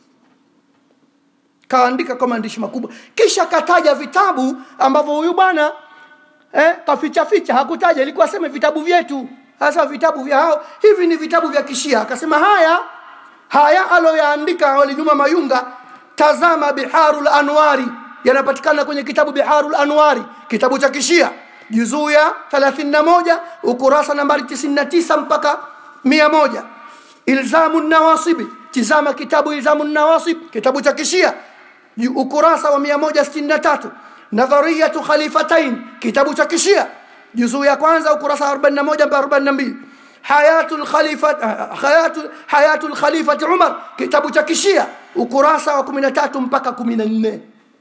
kaandika kwa maandishi makubwa kisha kataja vitabu ambavyo huyu bwana eh, kaficha ficha hakutaja ilikuwa aseme vitabu vyetu hasa vitabu vya hao hivi ni vitabu vya kishia akasema haya haya aloyaandika walijuma mayunga tazama biharul anwari yanapatikana kwenye kitabu biharul anwari kitabu cha kishia juzuu ya 31 ukurasa nambari 99 mpaka 100 ilzamu nawasibi tizama kitabu ilzamu nawasib kitabu cha kishia ukurasa wa 163 nadhariyatu khalifatain kitabu cha kishia juzuu ya kwanza ukurasa 41 mpaka 42 hayatul khalifa hayatul hayatul khalifati umar kitabu cha kishia ukurasa wa 13 mpaka 14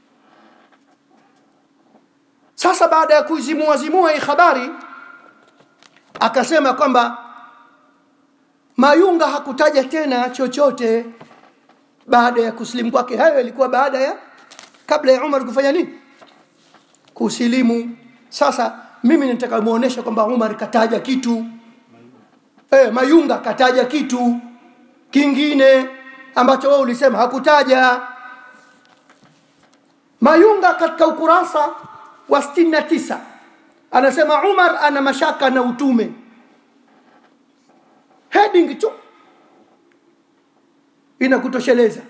sasa baada ya kuizimua zimua hii habari akasema kwamba Mayunga hakutaja tena chochote baada ya kusilimu kwake. Hayo yalikuwa baada ya kabla ya Umar kufanya nini? Kusilimu. Sasa mimi nataka muonesha kwamba Umar kataja kitu eh, Mayunga kataja kitu kingine ambacho wewe ulisema hakutaja. Mayunga katika ukurasa wa 69 anasema Umar ana mashaka na utume heading tu inakutosheleza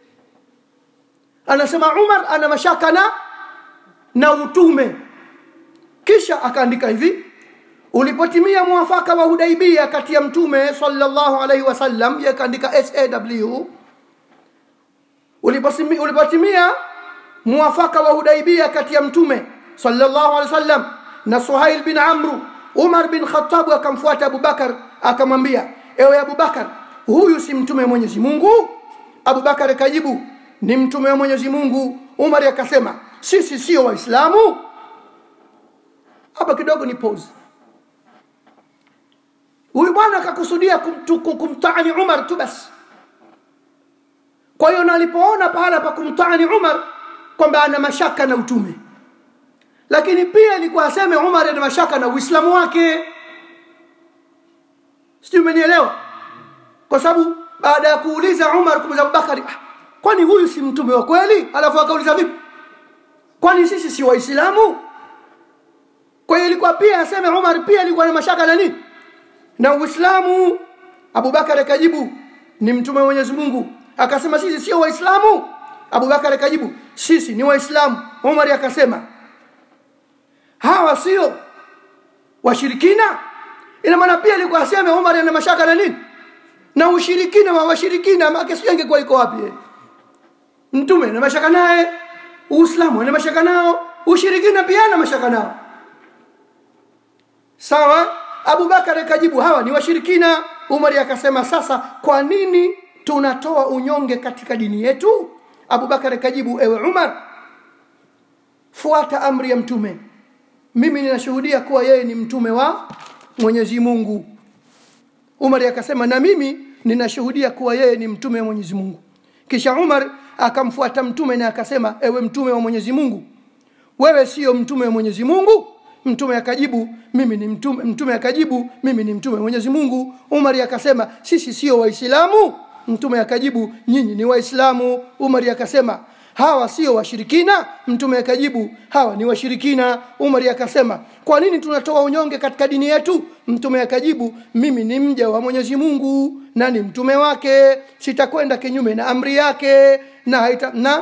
anasema Umar ana mashaka na na utume kisha akaandika hivi ulipotimia mwafaka wa Hudaibia kati ya mtume sallallahu alaihi wasallam yakaandika SAW ulipotimia mwafaka wa Hudaibia kati ya mtume sallallahu alaihi wasallam na suhail bin amru umar bin khatabu akamfuata abubakar akamwambia ewe abubakar huyu si mtume wa mwenyezi mungu abubakar akajibu ni mtume wa mwenyezi mungu umar akasema sisi sio waislamu hapa kidogo ni pause huyu bwana akakusudia kumtu- kum- kumtaani umar tu basi kwa hiyo na alipoona pahala pa kumtaani umar kwamba ana mashaka na utume lakini pia ilikuwa aseme umar ana mashaka na uislamu wake sijui umenielewa kwa sababu baada ya kuuliza umar kumuuliza abubakari ah, kwani huyu si mtume wa kweli alafu akauliza vipi kwani sisi si waislamu kwa hiyo ilikuwa pia aseme umar pia alikuwa na mashaka na nini na uislamu abubakar akajibu ni mtume wa mwenyezi mungu akasema sisi sio waislamu abubakar akajibu sisi ni waislamu umar akasema hawa sio washirikina ina maana pia alikuwa aseme umar ana mashaka na nini na ushirikina wa washirikina make sio ingekuwa iko wapi eh? mtume ana mashaka naye uislamu ana mashaka nao ushirikina pia ana mashaka nao sawa abubakar akajibu hawa ni washirikina umari akasema sasa kwa nini tunatoa unyonge katika dini yetu abubakar akajibu ewe umar fuata amri ya mtume mimi ninashuhudia kuwa yeye ni mtume wa mwenyezi mungu umar akasema na mimi ninashuhudia kuwa yeye ni mtume wa mwenyezi mungu kisha umar akamfuata mtume na akasema ewe mtume wa mwenyezi mungu wewe sio mtume wa mwenyezi mungu mtume akajibu mimi ni mtume mtume akajibu mimi ni mtume wa mwenyezi mungu umari akasema sisi sio waislamu mtume akajibu nyinyi ni waislamu umari akasema hawa sio washirikina mtume akajibu hawa ni washirikina umari akasema kwa nini tunatoa unyonge katika dini yetu mtume akajibu mimi ni mja wa mwenyezi mungu na ni mtume wake sitakwenda kinyume na amri yake na haita, na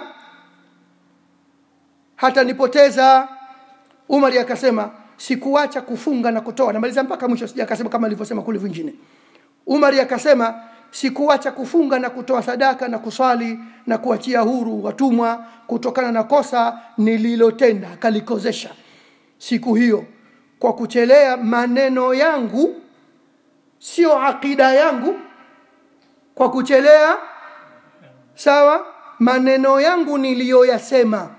hata nipoteza umari akasema sikuacha kufunga na kutoa namaliza mpaka mwisho sija akasema kama alivyosema kule vingine umari akasema sikuacha kufunga na kutoa sadaka na kuswali na kuachia huru watumwa kutokana na kosa nililotenda akalikozesha siku hiyo kwa kuchelea maneno yangu sio akida yangu kwa kuchelea sawa maneno yangu niliyoyasema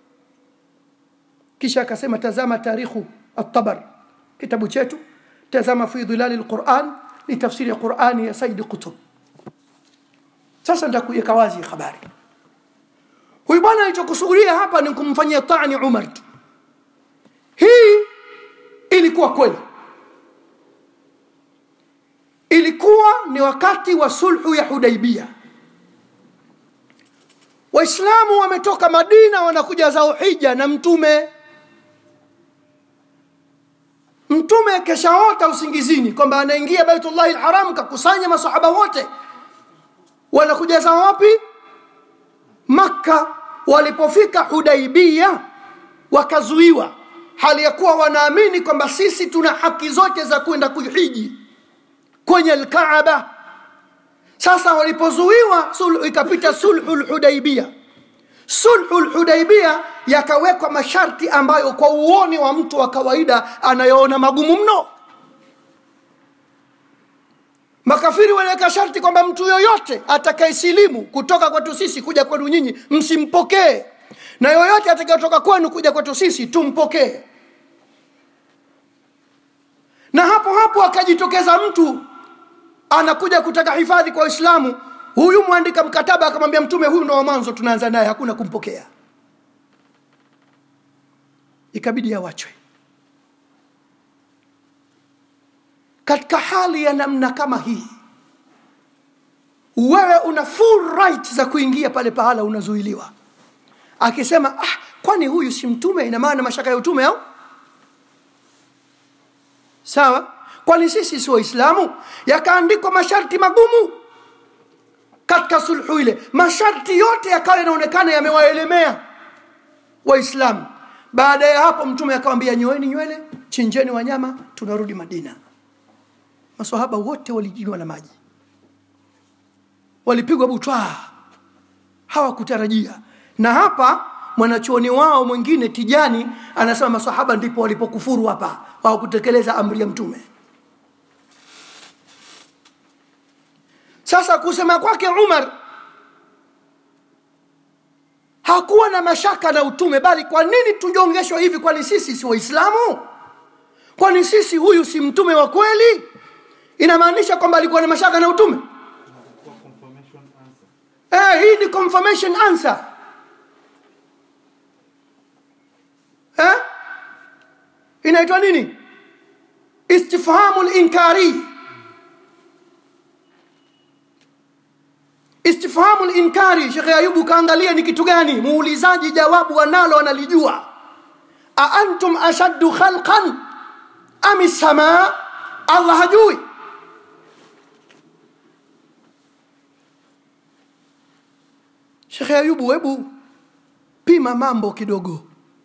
kisha akasema tazama tarikhu at-tabar kitabu chetu tazama fi dhilali al-Quran ni tafsiri ya Qurani ya Said Qutb sasa nitakuweka wazi habari huyu bwana alichokusudia hapa ni kumfanyia taani Umar tu hii ilikuwa kweli ilikuwa ni wakati wa sulhu ya Hudaibia waislamu wametoka madina wanakuja zao hija na mtume mtume keshaota usingizini kwamba anaingia baitullahi lharam kakusanya masahaba wote wanakuja zao wapi makka walipofika hudaibia wakazuiwa hali ya kuwa wanaamini kwamba sisi tuna haki zote za kwenda kuhiji kwenye lkaaba sasa walipozuiwa sulhu ikapita sulhu lhudaibia sulhu lhudaibia yakawekwa masharti ambayo kwa uoni wa mtu wa kawaida anayoona magumu mno makafiri waliweka sharti kwamba mtu yoyote atakayesilimu kutoka kwetu sisi kuja kwenu nyinyi msimpokee na yoyote atakayetoka kwenu kuja kwetu sisi tumpokee na hapo hapo akajitokeza mtu anakuja kutaka hifadhi kwa waislamu huyu mwandika mkataba akamwambia mtume huyu ndo wa mwanzo tunaanza naye hakuna kumpokea ikabidi awachwe katika hali ya namna kama hii wewe una full right za kuingia pale pahala unazuiliwa akisema ah, kwani huyu si mtume ina maana mashaka ya utume au sawa kwani sisi si waislamu yakaandikwa masharti magumu katika sulhu ile masharti yote yakawa yanaonekana yamewaelemea waislamu baada ya hapo mtume akawambia nyoeni nywele chinjeni wanyama tunarudi madina masahaba wote walijiwa na maji walipigwa butwaa hawakutarajia na hapa mwanachuoni wao mwingine tijani anasema masahaba ndipo walipokufuru hapa hawakutekeleza amri ya mtume sasa kusema kwake umar hakuwa na mashaka na utume bali kwa nini tunyongeshwa hivi kwani sisi si waislamu kwani sisi huyu si mtume wa kweli inamaanisha kwamba alikuwa na mashaka na utume confirmation answer. eh, hii ni confirmation answer eh? inaitwa nini istifhamu linkari istifhamu linkari shekhe ayubu kaangalia ni kitu gani muulizaji jawabu analo analijua aantum ashaddu khalqan ami samaa allah hajui shekhe ayubu hebu pima mambo kidogo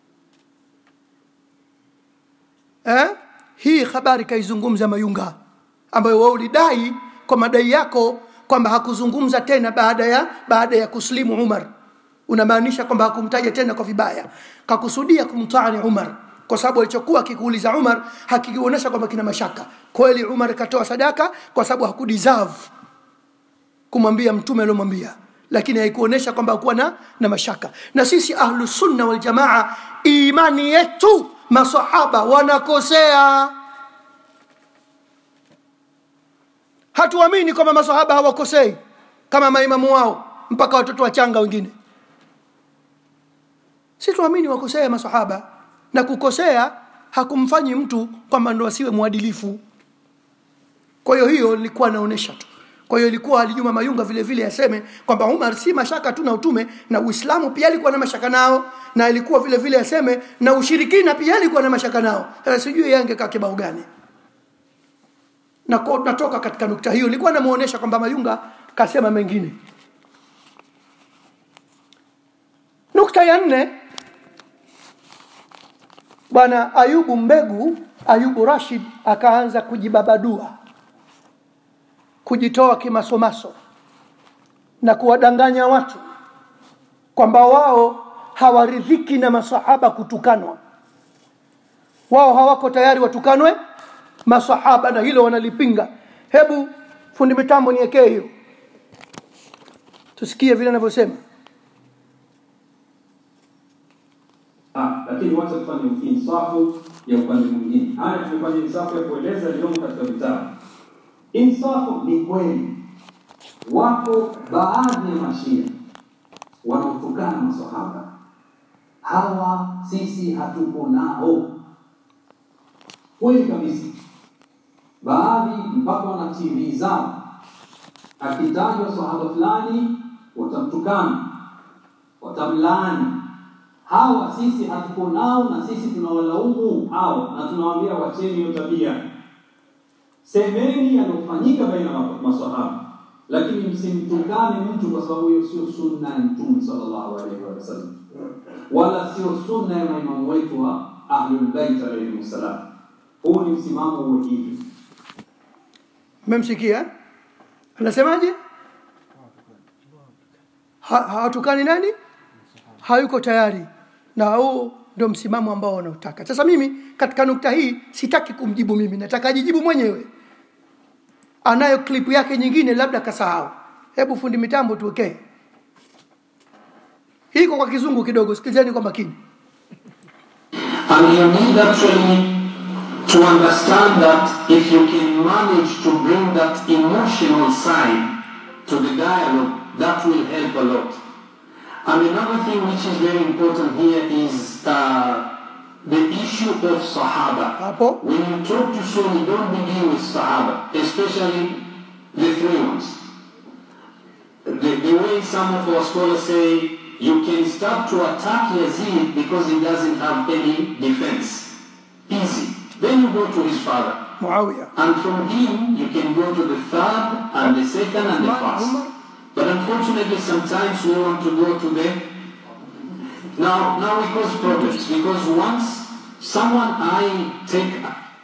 eh? hii habari kaizungumza mayunga ambayo wao ulidai kwa madai yako kwamba hakuzungumza tena baada ya baada ya kuslimu umar unamaanisha kwamba hakumtaja tena kwa vibaya kakusudia kumtaani umar kwa sababu alichokuwa akikuuliza umar hakikionyesha kwamba kina mashaka kweli umar katoa sadaka kwa sababu hakudeserve kumwambia mtume aliomwambia lakini haikuonyesha kwamba hakuwa na, na mashaka na sisi ahlusunna waljamaa imani yetu masahaba wanakosea hatuamini kwamba masahaba hawakosei kama maimamu wao mpaka watoto wachanga wengine si tuamini wakosea masahaba na kukosea hakumfanyi mtu kwamba ndo asiwe mwadilifu kwa hiyo hiyo ilikuwa naonesha tu kwa hiyo ilikuwa alijuma mayunga vile vile aseme kwamba umar si mashaka tu na utume na uislamu pia alikuwa na mashaka nao na ilikuwa vile vile aseme na ushirikina pia alikuwa na mashaka nao sasa sijui yangekaa kibao gani na ko- natoka katika nukta hiyo ilikuwa namuonesha kwamba mayunga kasema mengine nukta ya nne bwana ayubu mbegu ayubu rashid akaanza kujibabadua kujitoa kimasomaso na kuwadanganya watu kwamba wao hawaridhiki na masahaba kutukanwa wao hawako tayari watukanwe masahaba na hilo wanalipinga hebu fundi mitambo niekee hiyo tusikie vile anavyosema Ah, lakini wacha tufanye insafu ya upande mwingine. Haya tumefanya insafu ya kueleza yaliyomo katika vitabu. Insafu ni kweli, wapo baadhi ya mashia wanaotukana masahaba, hawa sisi hatuko nao, kweli kabisa. Baadhi mpaka wana TV zao, akitajwa sahaba fulani watamtukana, watamlaani hawa sisi hatuko nao na sisi tunawalaumu hao na tunawaambia wacheni hiyo tabia semeni yanayofanyika baina ya maswahaba lakini msimtukane mtu kwa sababu hiyo sio sunna ya mtume sallallahu alaihi wasallam wala sio sunna ya maimamu wetu wa ahlulbeit alaihim wassalam huu ni msimamo huo hivi mmemsikia eh? anasemaje Ha- hawatukani nani hayuko tayari na huu ndio msimamo ambao wanaotaka sasa mimi katika nukta hii sitaki kumjibu mimi nataka ajijibu mwenyewe anayo klipu yake nyingine labda kasahau hebu fundi mitambo tuwekee hiko kwa kizungu kidogo sikilizeni kwa makini And you need actually to understand that if you can manage to bring that emotional side to the dialogue, that will help a lot. And another thing which is very important here is uh, the issue of Sahaba. hapo When you talk to Sunni, don't begin with Sahaba, especially the three ones. The, the way some of our scholars say, you can start to attack Yazid because he doesn't have any defense. Easy. Then you go to his father. muawiya And from him, you can go to the third and the second and the Umar, first. Umar. But unfortunately, sometimes we want to go to the... Now, now we cause problems because once someone I take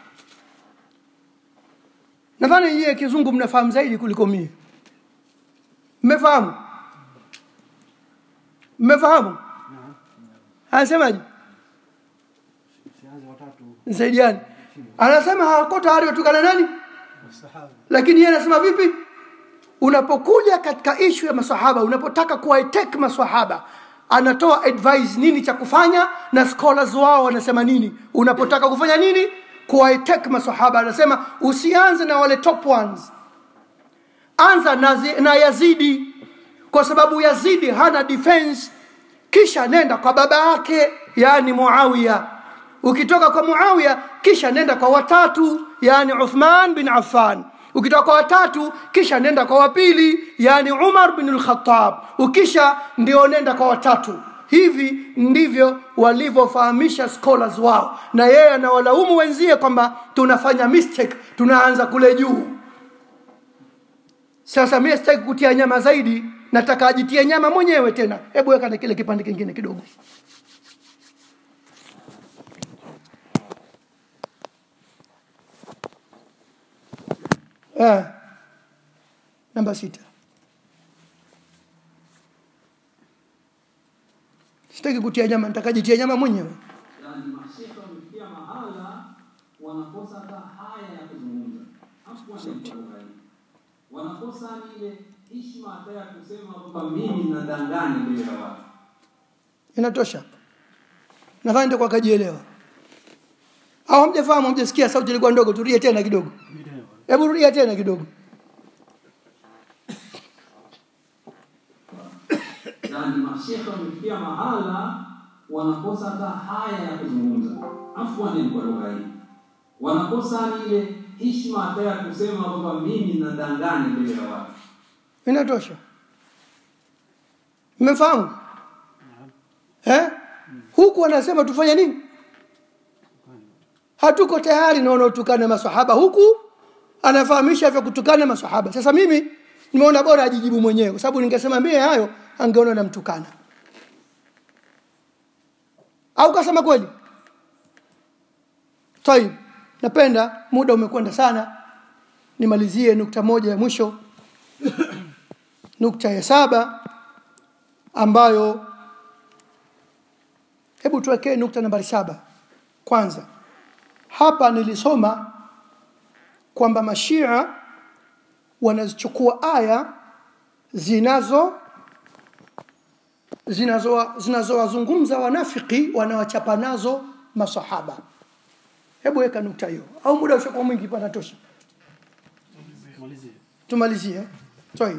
nadhani nyie kizungu mnafahamu zaidi kuliko mie mmefahamu mmefahamu anasemaje Usianze watatu msaidiani anasema hawako tayari watukana nani masahaba. lakini yeye anasema vipi unapokuja katika ishu ya masahaba unapotaka kuwatek masahaba anatoa advice nini cha kufanya na scholars wao wanasema nini unapotaka kufanya nini kuwatek masahaba anasema usianze na wale top ones anza na, zi- na yazidi kwa sababu yazidi hana defense kisha nenda kwa baba yake yani muawiya ukitoka kwa muawiya kisha nenda kwa watatu yani uthman bin affan ukitoka kwa watatu kisha nenda kwa wapili yani umar bin lkhatab ukisha ndio nenda kwa watatu hivi ndivyo walivyofahamisha scholars wao na yeye anawalaumu wenzie kwamba tunafanya mistake tunaanza kule juu sasa mimi sitaki kutia nyama zaidi nataka ajitie nyama mwenyewe tena hebu weka na kile kipande kingine kidogo eh. namba sita sitaki kutia nyama nataka ajitie nyama mwenyewe yani mashekhe wamefikia mahala wanakosa hata haya ya kuzungumza hapo wanafurahi wanakosa ni ile heshima hata ya kusema kwamba mimi nadanganya mbele ya watu inatosha nadhani ndio kwa kajielewa au hamjafahamu hamjasikia sauti ilikuwa ndogo turudie tena kidogo hebu rudia tena kidogo yani mashekhe wamefikia mahala wanakosa hata haya ya kuzungumza afwani kwa lugha hii wanakosa ni ile heshima hata ya kusema kwamba mimi nadanganya mbele ya watu inatosha mmefahamu eh? huku anasema tufanye nini hatuko tayari na wanaotukana masahaba huku anafahamisha vya kutukana masahaba sasa mimi nimeona bora ajijibu mwenyewe kwa sababu ningesema mie hayo angeona namtukana au kasema kweli tayib napenda muda umekwenda sana nimalizie nukta moja ya mwisho nukta ya saba ambayo hebu tuwekee nukta nambari saba kwanza hapa nilisoma kwamba mashia wanazichukua aya zinazo zinazo zinazowazungumza wanafiki wanawachapa nazo masahaba hebu weka nukta hiyo au muda ushakuwa mwingi panatosha Malizie. tumalizie toi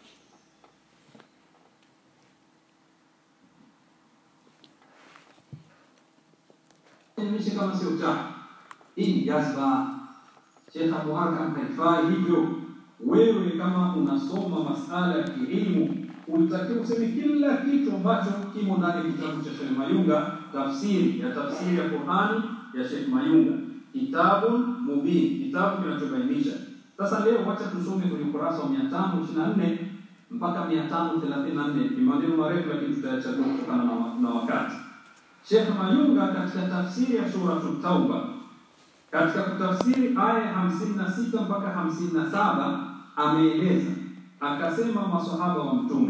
Nimishe kama sio uchafu. Hii ni jazba. Sheikh Abu Hakam haifai hivyo. Wewe kama unasoma masala ya kielimu ulitakiwa useme kila kitu ambacho kimo ndani ya kitabu cha Sheikh Mayunga, tafsiri ya tafsiri ya Qur'ani ya Sheikh Mayunga, kitabun mubin, kitabu kinachobainisha. Sasa leo wacha tusome kwenye ukurasa wa 524 mpaka 534 ni maneno marefu, lakini tutayachagua kutokana na, na wakati. Sheikh Mayunga katika tafsiri ya Suratul Tauba katika kutafsiri aya ya 56 mpaka 57 ameeleza akasema, maswahaba wa Mtume,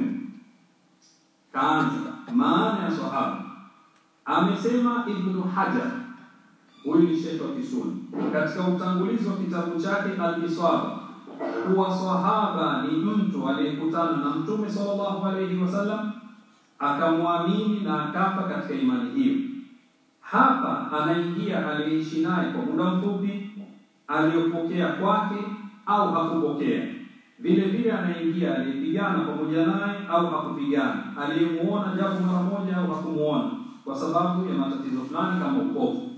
kaanza maana ya swahaba. Amesema Ibnu Hajar, huyu ni shekhe wa Kisuni, katika utangulizi wa kitabu chake Al-Isaba kuwa swahaba ni mtu aliyekutana na Mtume sallallahu alaihi wasallam akamwamini na akafa katika imani hiyo. Hapa anaingia aliyeishi naye kwa muda mfupi, aliyopokea kwake au hakupokea. Vile vile anaingia aliyepigana pamoja naye au hakupigana, aliyemuona japo mara moja au hakumuona kwa sababu ya matatizo fulani kama upofu.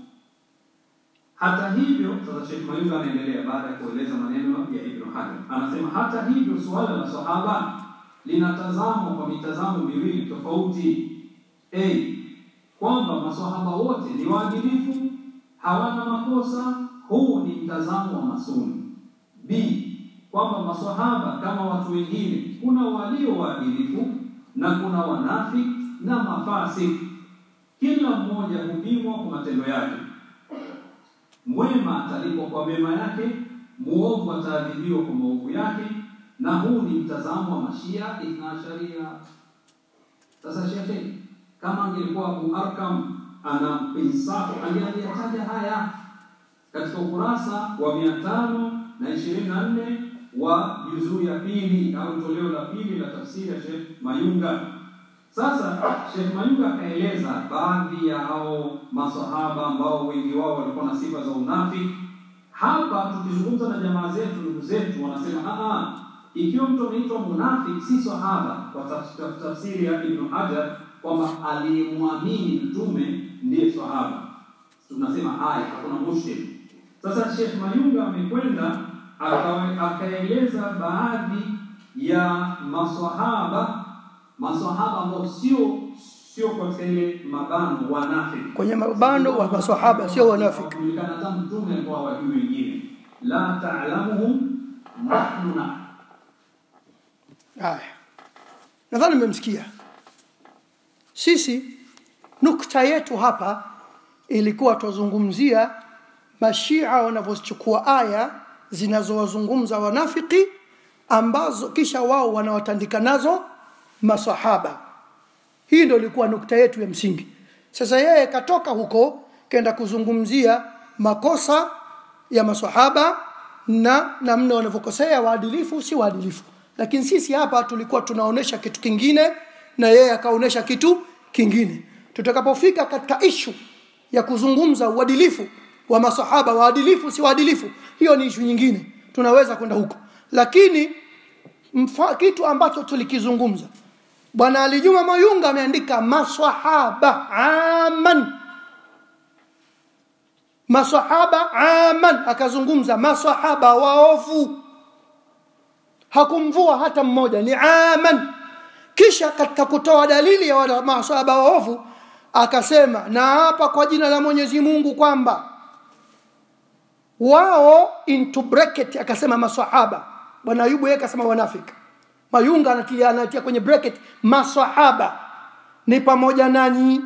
Hata hivyo, sasa Sheikh Mayunga anaendelea baada ya kueleza maneno ya Ibn Hajar, anasema hata hivyo, suala la sahaba linatazamwa kwa mitazamo miwili tofauti. A, kwamba maswahaba wote ni waadilifu, hawana makosa. Huu ni mtazamo wa masuni. B, kwamba maswahaba kama watu wengine, kuna walio waadilifu na kuna wanafiki na mafasik. Kila mmoja hupimwa kwa matendo yake. Mwema atalipwa kwa mema yake, muovu ataadhibiwa kwa maovu yake, na huu ni mtazamo wa Mashia Ithna Sharia. Sasa shekhe, kama angelikuwa Abu Arkam ana insafu angeyataja haya katika ukurasa wa mia tano na ishirini na nne wa juzuu ya pili au toleo la pili la tafsiri ya Sheikh Mayunga. Sasa Sheikh Mayunga akaeleza baadhi ya hao masahaba ambao wengi wao walikuwa na sifa za unafiki. Hapa tukizungumza na jamaa zetu, ndugu zetu wanasema a ikiwa mtu ameitwa munafiki si sahaba, kwa taf- taf- tafsiri ya Ibn Hajar kwamba aliyemwamini mtume ndiye sahaba, tunasema haya, hakuna mushkil. Sasa Sheikh Mayunga amekwenda akawe- akaeleza baadhi ya maswahaba maswahaba ambao sio sio katika ile mabano wanafiki kwenye mabano wa maswahaba sio wanafiki kujulikana hata mtume alikuwa wajui wengine la ta'lamuhum nahnu na haya nadhani mmemsikia sisi nukta yetu hapa ilikuwa tuzungumzia mashia wanavyochukua aya zinazowazungumza wanafiki ambazo kisha wao wanawatandika nazo masahaba hii ndio ilikuwa nukta yetu ya msingi sasa yeye katoka huko kenda kuzungumzia makosa ya masahaba na namna wanavyokosea waadilifu si waadilifu lakini sisi hapa tulikuwa tunaonesha kitu kingine na yeye akaonesha kitu kingine tutakapofika katika ishu ya kuzungumza uadilifu wa masahaba waadilifu si waadilifu hiyo ni ishu nyingine tunaweza kwenda huko lakini mfa, kitu ambacho tulikizungumza bwana alijuma mayunga ameandika masahaba aman masahaba aman akazungumza masahaba waofu hakumvua hata mmoja ni aman kisha katika kutoa dalili ya wale masahaba waofu akasema na hapa kwa jina la Mwenyezi Mungu kwamba wao into bracket akasema masahaba bwana Ayubu yeye akasema wanafiki Mayunga anatia anatia kwenye bracket masahaba ni pamoja nanyi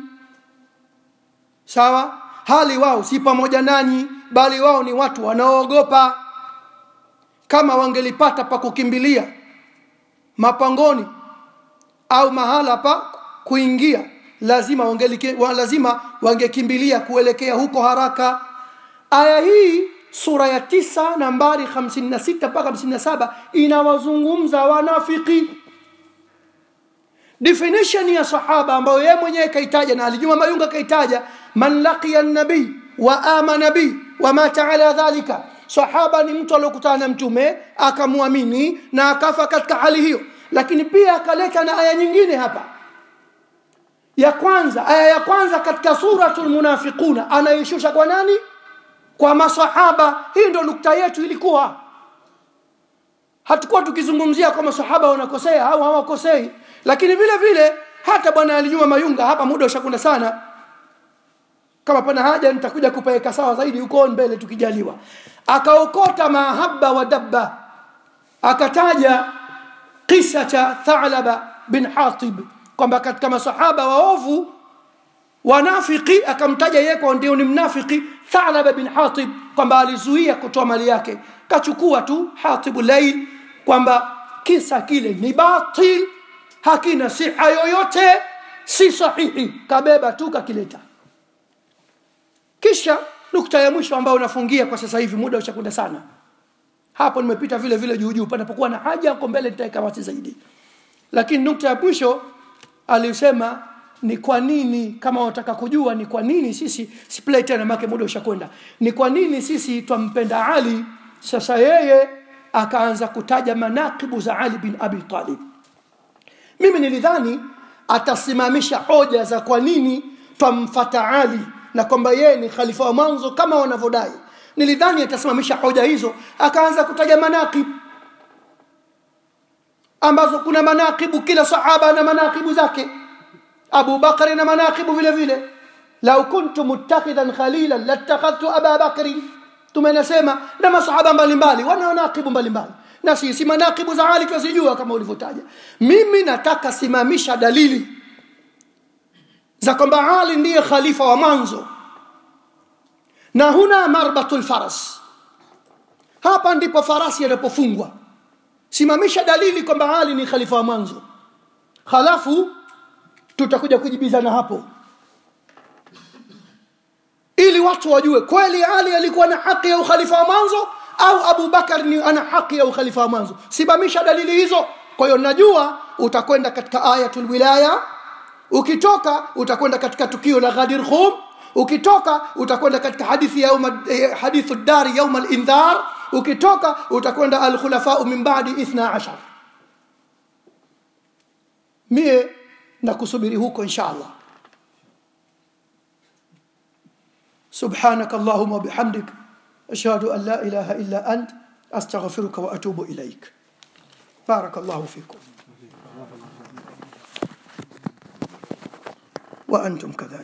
sawa hali wao si pamoja nanyi bali wao ni watu wanaoogopa kama wangelipata pa kukimbilia mapangoni au mahala pa kuingia lazima wangelike, wa, lazima wangekimbilia kuelekea huko haraka aya hii sura ya tisa nambari 56 mpaka 57 inawazungumza wanafiki definition ya sahaba ambayo yeye mwenyewe kaitaja na alijuma mayunga kaitaja man laqiya nabii wa amana bi wa mata ala dhalika sahaba ni mtu aliyokutana na mtume akamwamini na akafa katika hali hiyo lakini pia akaleta na aya nyingine hapa ya kwanza aya ya kwanza katika suratul munafiquna anaishusha kwa nani kwa masahaba hii ndo nukta yetu ilikuwa hatukuwa tukizungumzia kwa masahaba wanakosea au hawakosei lakini vile vile hata bwana alijuma mayunga hapa muda ushakunda sana kama pana haja nitakuja kupeleka sawa zaidi huko mbele tukijaliwa akaokota mahaba wa dabba akataja kisa cha Thalaba bin Hatib kwamba katika masahaba waovu wanafiki akamtaja yeye kwa ndio ni mnafiki Thalaba bin Hatib kwamba alizuia kutoa mali yake kachukua tu Hatibu Lail kwamba kisa kile ni batil hakina siha yoyote si sahihi kabeba tu kakileta kisha nukta ya mwisho ambayo unafungia kwa sasa hivi muda ushakwenda sana hapo nimepita vile vile juu juu panapokuwa na haja huko mbele nitaweka wazi zaidi lakini nukta ya mwisho alisema ni kwa nini kama unataka kujua ni kwa nini sisi siplay tena make muda ushakwenda ni kwa nini sisi twampenda Ali sasa yeye akaanza kutaja manakibu za Ali bin Abi Talib mimi nilidhani atasimamisha hoja za kwa nini twamfata Ali na kwamba yeye ni khalifa wa mwanzo kama wanavyodai nilidhani atasimamisha hoja hizo akaanza kutaja manaqib ambazo kuna manaqibu kila sahaba na manaqibu zake Abu Bakari na manaqibu vile vile lau kuntu muttakhidhan khalilan lattakhadhtu Aba Bakri tumenasema na masahaba mbalimbali wana manaqibu mbalimbali na sisi manaqibu za Ali tunazijua kama ulivyotaja mimi nataka simamisha dalili za kwamba Ali ndiye khalifa wa mwanzo na huna marbatul faras hapa ndipo farasi yanapofungwa simamisha dalili kwamba Ali ni khalifa wa mwanzo halafu tutakuja kujibizana hapo ili watu wajue kweli ali alikuwa na haki ya ukhalifa wa mwanzo au abu bakar ni ana haki ya ukhalifa wa mwanzo simamisha dalili hizo kwa hiyo najua utakwenda katika ayatul wilaya ukitoka utakwenda katika tukio la ghadir khum ukitoka utakwenda katika hadithi ya yauma, eh, hadithu dari yauma alindhar ukitoka utakwenda alkhulafau min badi ithna ashar mie nakusubiri huko insha allah سبحانك اللهم وبحمدك أشهد أن لا إله إلا أنت أستغفرك وأتوب إليك بارك الله فيكم وأنتم كذلك